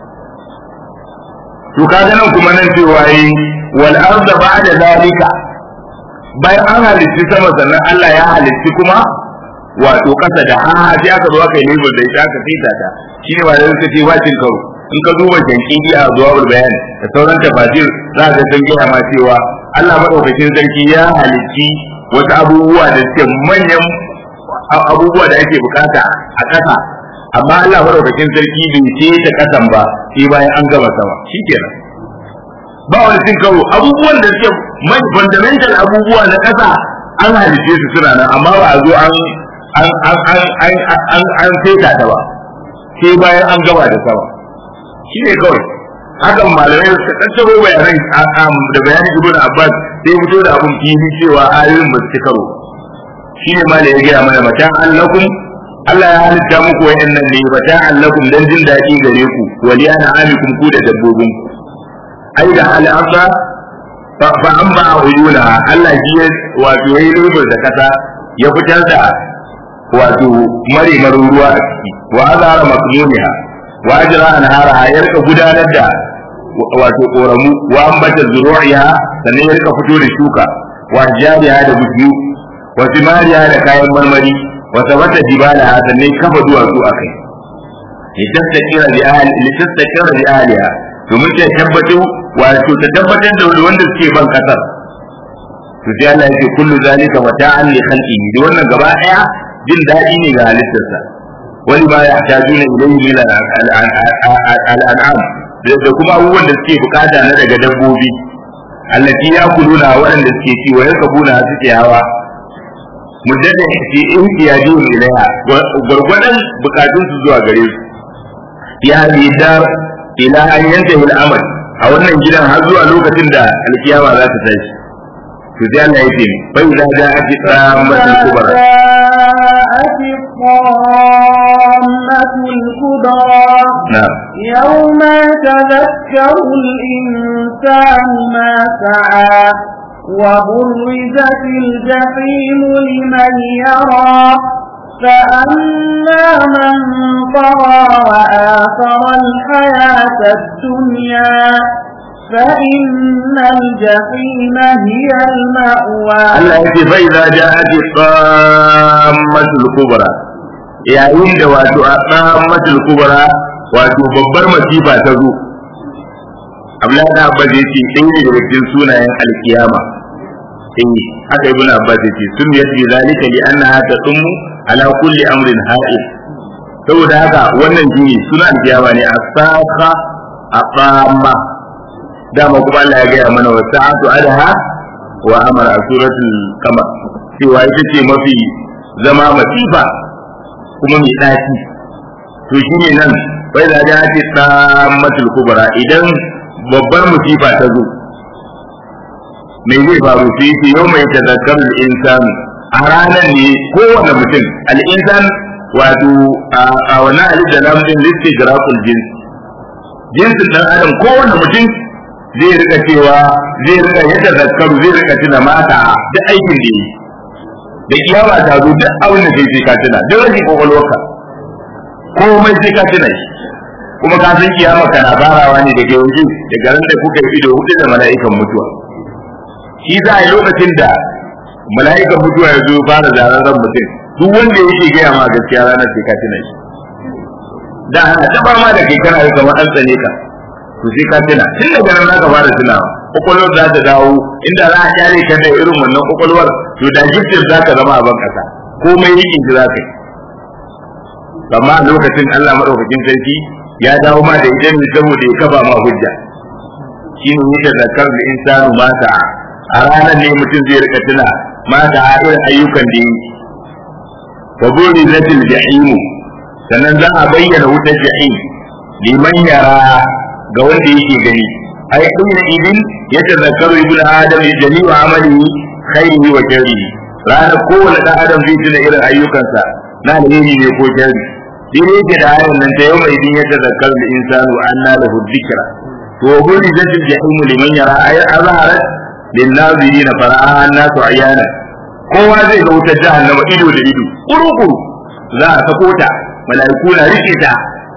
to kaga nan kuma nan cewa yi wal arda ba'da zalika bayan an halitti sama sannan Allah ya halitti kuma wato kasa da ha sai aka zo aka yi label da ita aka fita ta shine ba da suka ce bacin karo in ka duba jankidi a zuwa bayani da sauran tafasir za ka san gaya ma cewa Allah madaukakin sarki ya halitti wasu abubuwa da suke manyan abubuwa da ake bukata a kasa amma Allah madaukakin sarki bai ce ta kasan ba sai bayan an gama sama shikenan ba wani cin karo abubuwan da suke mai fundamental abubuwa na kasa an halice su suna nan amma ba a zo an an an an an an an saita ta ba sai bayan an gama da sama shine kawai hakan malamai suka tattaro bayanan da bayanin ibnu abbas sai fito da abun fili cewa ayoyin ba su ci karo shine ma da ya gaya mana mata allakum Allah ya halitta muku wayannan ne mata allakum dan jin daɗi gare ku wali ana amikum ku da dabbobin ku ai da hal asa fa an ba uyuna Allah ji ya wato yayi lubar da kasa ya fitar da wato mare ruwa a ciki wa azara makmumiha wa ajra anhara ya rika gudanar da wato koramu wa ambata zuru'iha sannan ya rika fito da shuka wa jariha da bishiyu wa timariya da kayan marmari wa sabata jibala sannan kafa duwatsu akai litastakira bi ahli litastakira bi ahliha domin ta tabbatu wato ta tabbatar da wanda suke ban kasar to sai Allah yake kullu zalika mata'an li khalqihi da wannan gaba daya jin dadi ne ga halittarsa wani ma ya tajuna ilayhi min al-an'am da kuma abubuwan da suke bukata na daga dabbobi allati yakuluna waɗanda suke ci wa yakabuna suke hawa muddada fi ihtiyajin ilaiha gurgurdan bukatun su zuwa gare su ya dar ila an yantahi al-amal a wannan gidan har zuwa lokacin da alkiyama za ta tashi to sai Allah ya ce fa idza ja'at tsammatul kubra الكبرى نعم يوم يتذكر الإنسان ما سعى وبرزت الجحيم لمن يرى فأما من طغى وآثر الحياة الدنيا فإن الجحيم هي المأوى Allah ya ce fa idza ja'at tsammatul kubra yayin da wato a tsammatul kubra wato babbar masifa ta zo Abdullahi da Abbas yace ɗaya ne daga cikin sunayen alkiyama eh haka ibn Abbas yace sun yadda zalika li annaha tasummu ala kulli amrin ha'il saboda haka wannan shine sunan alkiyama ne asaka aqama dama kuma Allah ya gaya mana wa sa'atu adha wa amara a suratul qamar cewa ita ce mafi zama masifa kuma mai ɗaci to shine nan bai da da ce tsammatul kubra idan babbar musifa ta zo me zai faru sai ce yau mai tazakkaru insan a ranar ne kowane mutum al-insan wato a wannan alif da lam din listigraqul jins jinsin dan adam kowane mutum zai rika cewa zai rika yadda zakaru zai rika tuna mata da aikin da yi da kiyama ta zo duk abin da kai sai ka tuna duk rashin kwakwalwarka komai sai ka tuna shi kuma ka san kiyama kana farawa ne daga yanzu daga ran da kuka yi ido hudu da mala'ikan mutuwa shi za a yi lokacin da mala'ikan mutuwa ya zo fara zararren mutum duk wanda yake gaya ma gaskiya ranar sai ka tuna shi da ana taba ma da kai kana yi kamar an tsane ka to sai ka tuna tun daga nan zaka fara tunawa kwakwalwar za ta dawo inda za a kyale ka da irin wannan kwakwalwar to da giftin za ka zama a ban kasa komai rikin shi za ka yi amma a lokacin Allah madaukakin sarki ya dawo ma da ita ne saboda ya kafa ma hujja shi ne yake zakar da insanu mata a ranar ne mutum zai rika tuna mata a irin ayyukan da yi wa buri zatil jahimu sannan za a bayyana wutar jahim liman yara ga wanda yake gani ai inna idin yatazakkaru ibnu adam jami'u amalihi khairihi wa sharrihi ranar kowane dan adam zai tuna irin ayyukansa na alheri ne ko sharri shi ne yake da ayan nan ta yau mai idin yatazakkaru al-insanu anna lahu dhikra to buri zatil jahim liman yara ay azharat lin-nazirin fara'a an-nasu ayana kowa zai ga wutar jahannama ido da ido kuru-kuru za a sako ta mala'iku na rike ta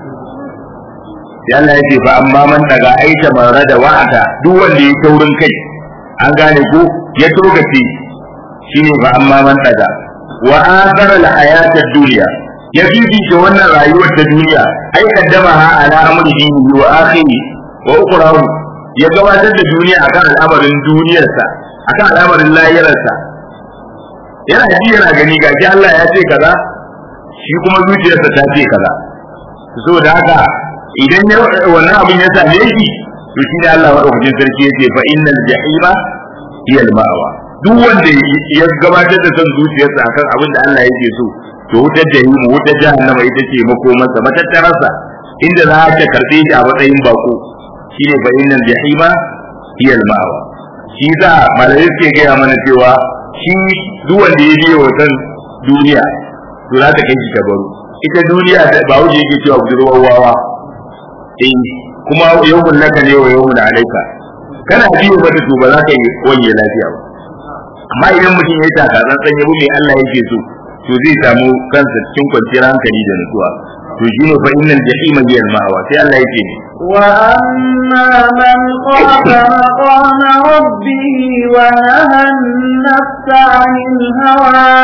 sai Allah ya ce fa amma man daga aita mara da wa'ata duk wanda ya taurin kai an gane ko ya togace shine fa amma man daga wa athara al hayata dunya ya fifita wannan rayuwar ta duniya ai kaddama ha ala amri dinihi wa akhiri wa ukhrahu ya gabatar da duniya akan al'amarin duniyarsa akan al'amarin lahirarsa yana ji yana gani gashi Allah ya ce kaza shi kuma zuciyarsa ta ce kaza saboda haka idan ya wannan abin ya same shi to shi ne Allah madaukakin sarki ya ce fa innal jahima hiya al ma'wa duk wanda ya gabatar da son zuciyarsa akan abin da Allah yake so to wutar jahimu wutar jahannama ita ce makomarsa matattararsa inda za ta karbe shi a matsayin bako shine fa innal jahima hiya al ma'wa shi za malai suke gaya mana cewa shi duk wanda ya biyo wasan duniya to za ta kai shi baro ita duniya ba wuce yake cewa budurwar wawa eh kuma yawmun laka ne wa yawmun alaika kana biyo mata to ba za ka yi wanye lafiya ba amma idan mutum ya taka tsantsan yabo mai Allah yake so to zai samu kansa cikin kwanciyar hankali da nutsuwa to shi ne fa innal jahima hiya al-ma'wa sai Allah yake ne وأما من خاف مقام ربه ونهى النفس عن الهوى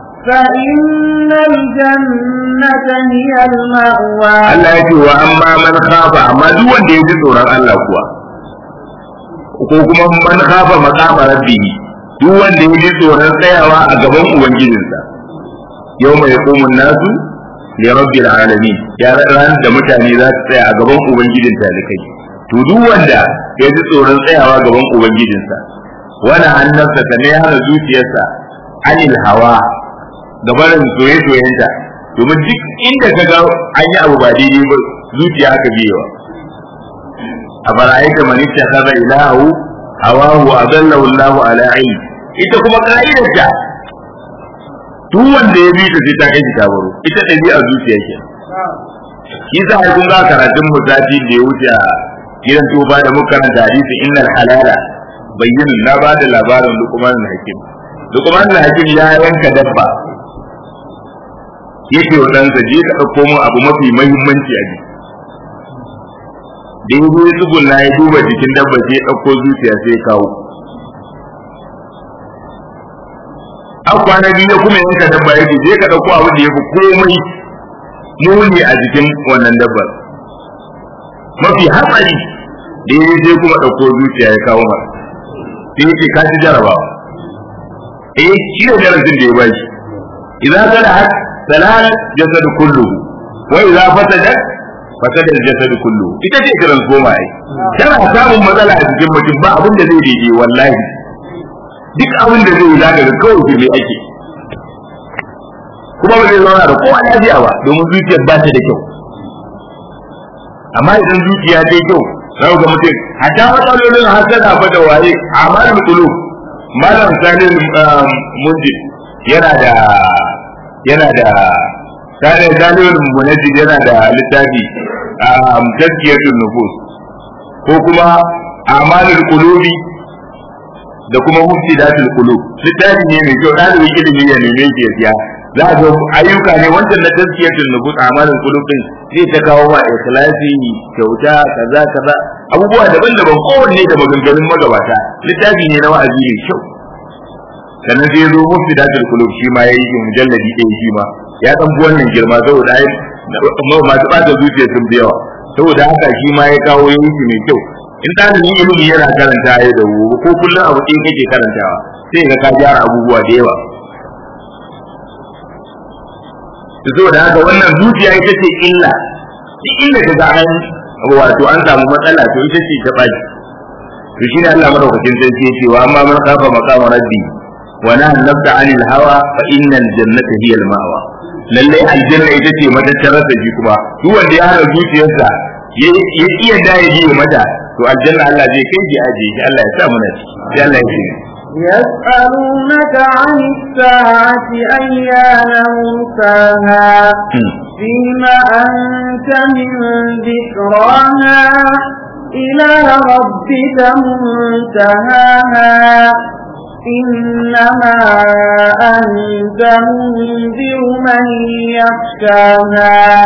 فإن الجنة هي المأوى Allah ya ce wa amma man khafa amma duk wanda ya ji tsoron Allah kuwa ko kuma man khafa maqama rabbihi duk wanda ya ji tsoron tsayawa a gaban ubangijinsa yau mai yaqumun nasu li rabbil alamin ya ran da mutane za su tsaya a gaban ubangijin talikai to duk wanda ya ji tsoron tsayawa gaban ubangijinsa wani hannarsa ta ne hana zuciyarsa anil hawa gabarin soye-soyenta domin duk inda ka ga an yi abu ba daidai ba zuciya aka biyewa a bara'aita man ittakhadha ilahu hawahu adallahu Allahu ala ilm ita kuma ka'idarta duk wanda ya bi ta sai ta kai ta baro ita ɗabi'a zuciya ke shi sa ai kun ga karatun mu sati da ya wuce a gidan tuba da muka karanta hadisi innal halala bayyinin na ba da labarin luqman al-hakim luqman al-hakim ya yanka dabba yake wa ɗansa je ka ɗauko min abu mafi mahimmanci a jiki da ya zo ya tsugunna ya duba jikin dabba sai ya ɗauko zuciya sai ya kawo an kwana biyu ya kuma yanka dabba yake je ka ɗauko abu da ya fi komai muni a jikin wannan dabbar mafi hatsari da ya je kuma ɗauko zuciya ya kawo masa sai ya ce ka ci jarabawa eh shi ne darasin da ya bashi idan kana haka salal jasad kullu wa idza fasadat fasada jasad kullu ita ce transformer ai kana samun matsala a cikin mutum ba abin da zai daidai wallahi duk abin da zai yi zaka ga kawai fili ake kuma ba zai zauna da kowa lafiya ba domin zuciyar ba ta da kyau amma idan zuciya ta yi kyau zaka ga mutum hatta matsalolin hasada fa da waye amalul qulub malam sanin munjid yana da yana da tare dalilin munajjid yana da littafi a tazkiyatul nufus ko kuma amalul qulubi da kuma mufsidatul qulub littafi ne mai kyau dalibin ilimi ya neme shi ya siya za a ga ayyuka ne wancan na tazkiyatul nufus amalul qulub din zai ta kawo ma ikhlasi kyauta kaza kaza abubuwa daban-daban kowanne da maganganun magabata littafi ne na wa'azi mai kyau sannan sai zo musu da kulub shi ma yayi mujalladi ɗaya shi ma ya dan bi wannan girma saboda ai masu ɓata zuciya sun fi yawa saboda haka shi ma ya kawo yayi shi mai kyau in ɗalibin ilimi yana karanta ya da wuri ko kullum abu ɗaya kake karantawa sai ga ka gyara abubuwa da yawa saboda haka wannan zuciya ita ce illa duk inda ka ga an wato an samu matsala to ita ce ta baki to shine Allah madaukakin sarki ya ce wa amma man khafa maqama rabbi wa naha nafsa anil hawa fa innal jannata hiya al ma'wa lalle aljanna ita ce matattarar da shi kuma duk wanda ya hana zuciyarsa ya iya da ya ji mata to aljanna Allah zai kai shi aje shi Allah ya sa mu na sai Allah ya ce يسألونك عن الساعة أيان مرساها فيما أنت من ذكراها إلى ربك منتهاها إنما أنت منذر من يخشاها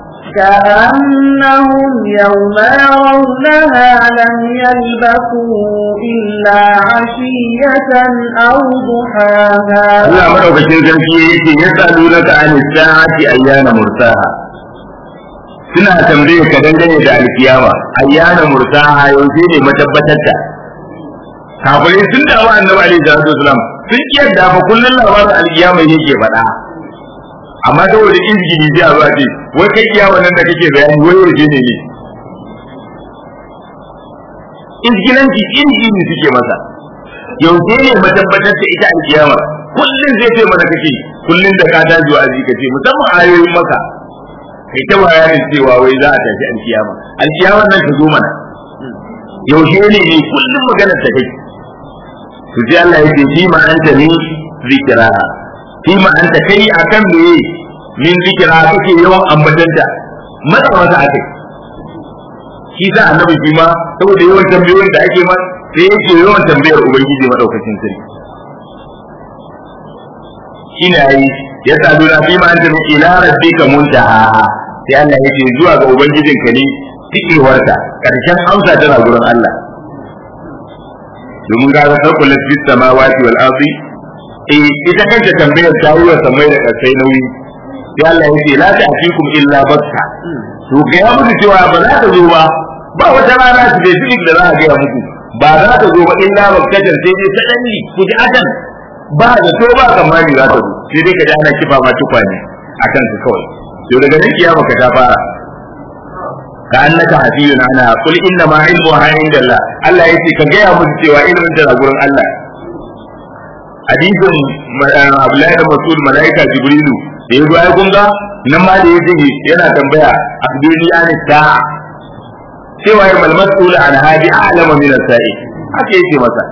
كأنهم يوم يرونها لم يلبثوا إلا عشية أو ضحاها Allah madaukakin sarki yake ya salu laka an sa'ati ayyana mursaha suna tambaye ka dangane da alkiyama ayyana mursaha yaushe ne matabbatar ta kafirai sun dawo annabi alaihi salatu wasalam sun kiyarda fa kullun labarin alkiyama yake faɗa amma saboda izgini sai a zuwa ce wai kai kiyama nan da kake bayani wai yaushe ne ne izgilanci izgini suke masa yaushe ne matabbatar ta ita alkiyama kullun zai ce mana kake kullun da ka daji wa ka ce musamman ayoyin maka kai ta bayanin cewa wai za a tafi alkiyama alkiyama nan ta zo mana yaushe ne ne kullun maganar ta kai to sai Allah ya ce shi ma anta ni zikira shi ma anta kai akan me min zikira kake yawan ambatanta matsa masa akai shi sa annabi shi ma saboda yawan tambayoyin da ake ma sai yake yawan tambayar ubangiji madaukakin sarki shine ayi ya sadu na fi ma anta min ila rabbika muntaha sai Allah ya ce zuwa ga ubangijinka ne tikewarta karshen amsa tana gurin Allah domin ga ga sarkul fi samawati wal ardi eh ita kanta tambayar ta yi wa samai da kasai nauyi sai Allah ya ce la ta'tikum illa bakka to ga ya muku cewa ba za ta zo ba ba wata rana specific da za a gaya muku ba za ta zo ba illa bakkatan sai dai ta danni ku ji adan ba da to ba kamari za ta zo sai dai ka ji ana kifa ma tukwane akan su kawai to daga nan kiyama ka ta fara ka annaka hafiyun ana kul inna ma ilmuha indallah Allah yace ka gaya musu cewa ilmin ta gurin Allah hadisin Abdullahi da Mas'ud malaika Jibrilu da ya ai kun ga nan ma da yace yana tambaya abduni an sa'a cewa ya mal mas'ul an hadi a'lama min as-sa'i haka yake masa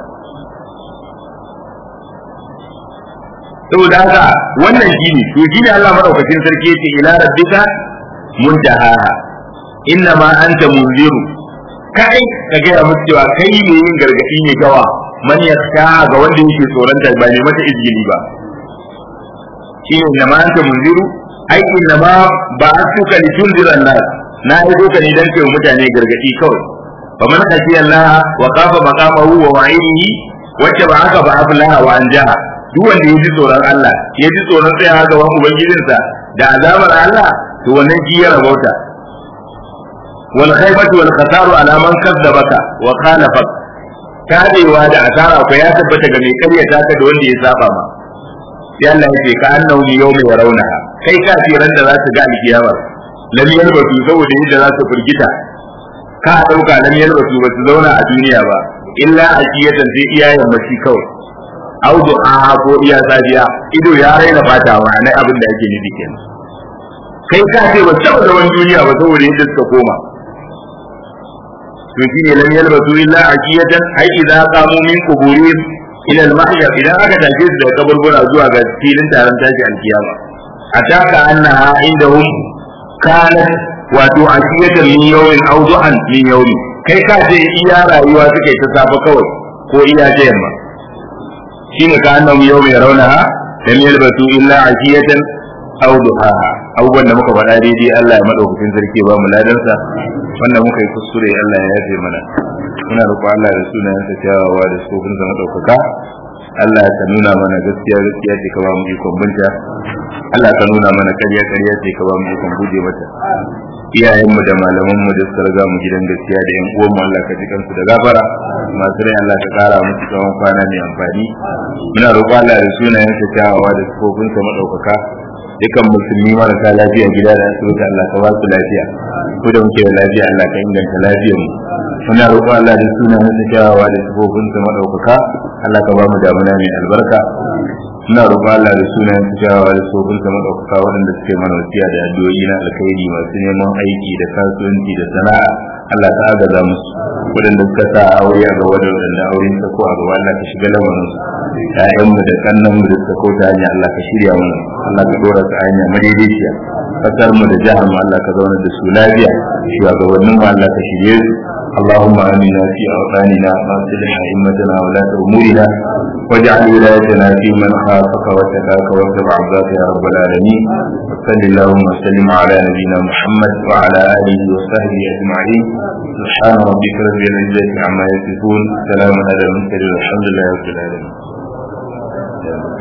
saboda haka wannan shine to shine Allah madaukakin sarki yace ila rabbika muntaha inna ma anta munziru kai ka gaya musu cewa kai ne yin gargadi ne gawa man yaska ga wanda yake tsoronta ba ne mata izgili ba shine inna ma anta munziru ai inna ma ba asuka li tunzira nas na yi doka ne dan kai mutane gargadi kawai fa man khashiya Allah wa qafa maqamahu wa wa'idihi wacce ba haka ba aflaha wa anjaha duk wanda ya ji tsoron Allah ya ji tsoron tsayawa gaban ubangijinsa da azabar Allah to wannan shi ya rabauta wal khaybatu wal khasaru ala man kadzabaka wa khalafak tadewa da asara ko ya tabbata ga mai karyata ka da wanda ya saba ma sai Allah ya ce ka annahu yawmi yarawnaha kai kafiran da za su ga alkiyama lam yalbatu saboda yadda za su firgita ka dauka lam yalbatu ba su zauna a duniya ba illa ajiyatan sai iyayen mace kawai audu a ko iya safiya ido ya raina fata wa nai abin da ake nufi kenan kai ka ce ba taɓa zaman duniya ba saboda yadda suka koma to shine lam yalbasu illa aqiyatan ai idza qamu min quburihim ila al-mahya idan aka tashi su daga kaburbura zuwa ga filin taron tashi alkiyama ataka annaha indahum kanat wato aqiyatan min yawmin aw duhan min yawmi kai ka ce iya rayuwa suka yi ta safa kawai ko iya ta yamma shine ka annahum yawma yarawnaha lam yalbasu illa aqiyatan aw duhaha abubuwan da muka faɗa daidai Allah ya madaukakin sarki ba mu ladansa wanda muka yi kuskure Allah ya yafe mana muna roƙo Allah da sunayen sa kyawawa da sofin sa madaukaka Allah ka nuna mana gaskiya gaskiya ce ka ba mu ikon binta Allah ka nuna mana ƙarya ƙarya ce ka ba mu ikon guje mata iyayen mu da malaman mu da suka riga mu gidan gaskiya da yan uwan mu Allah ka ji kansu da gafara masu rai Allah ka kara musu tsawon kwana mai amfani muna roƙo Allah da sunayen sa kyawawa da sofin sa madaukaka dukan musulmi marasa lafiya gida da asibiti Allah ka ba su lafiya ko da muke da lafiya Allah ka inganta lafiyar mu muna roƙon Allah da sunan sa kyawawa da sifofin sa madaukaka Allah ka ba mu damuna mai albarka muna roƙon Allah da sunan sa kyawawa da sifofin sa madaukaka waɗanda suke mana wasiya da addu'o'i na alkhairi masu neman aiki da kasuwanci da sana'a Allah ka agaza musu waɗanda suka sa aure a gaba da waɗanda aure ta ko a gaba Allah ka shiga lamarin su ƴaƴanmu da kannanmu da suka kauta hanya Allah ka shirya mu Allah ka dora su hanya madaidaiciya kasar mu da jihar mu Allah ka zauna da su lafiya shugabannin mu Allah ka shirye su اللهم آمنا في أوطاننا وأصلح أئمتنا ولاة أمورنا واجعل ولايتنا في من خافك واتقاك واتبع عبادك يا رب العالمين وصل اللهم وسلم على نبينا محمد وعلى آله وصحبه أجمعين سبحان ربك رب العزة عما يصفون سلام على المرسلين والحمد لله رب العالمين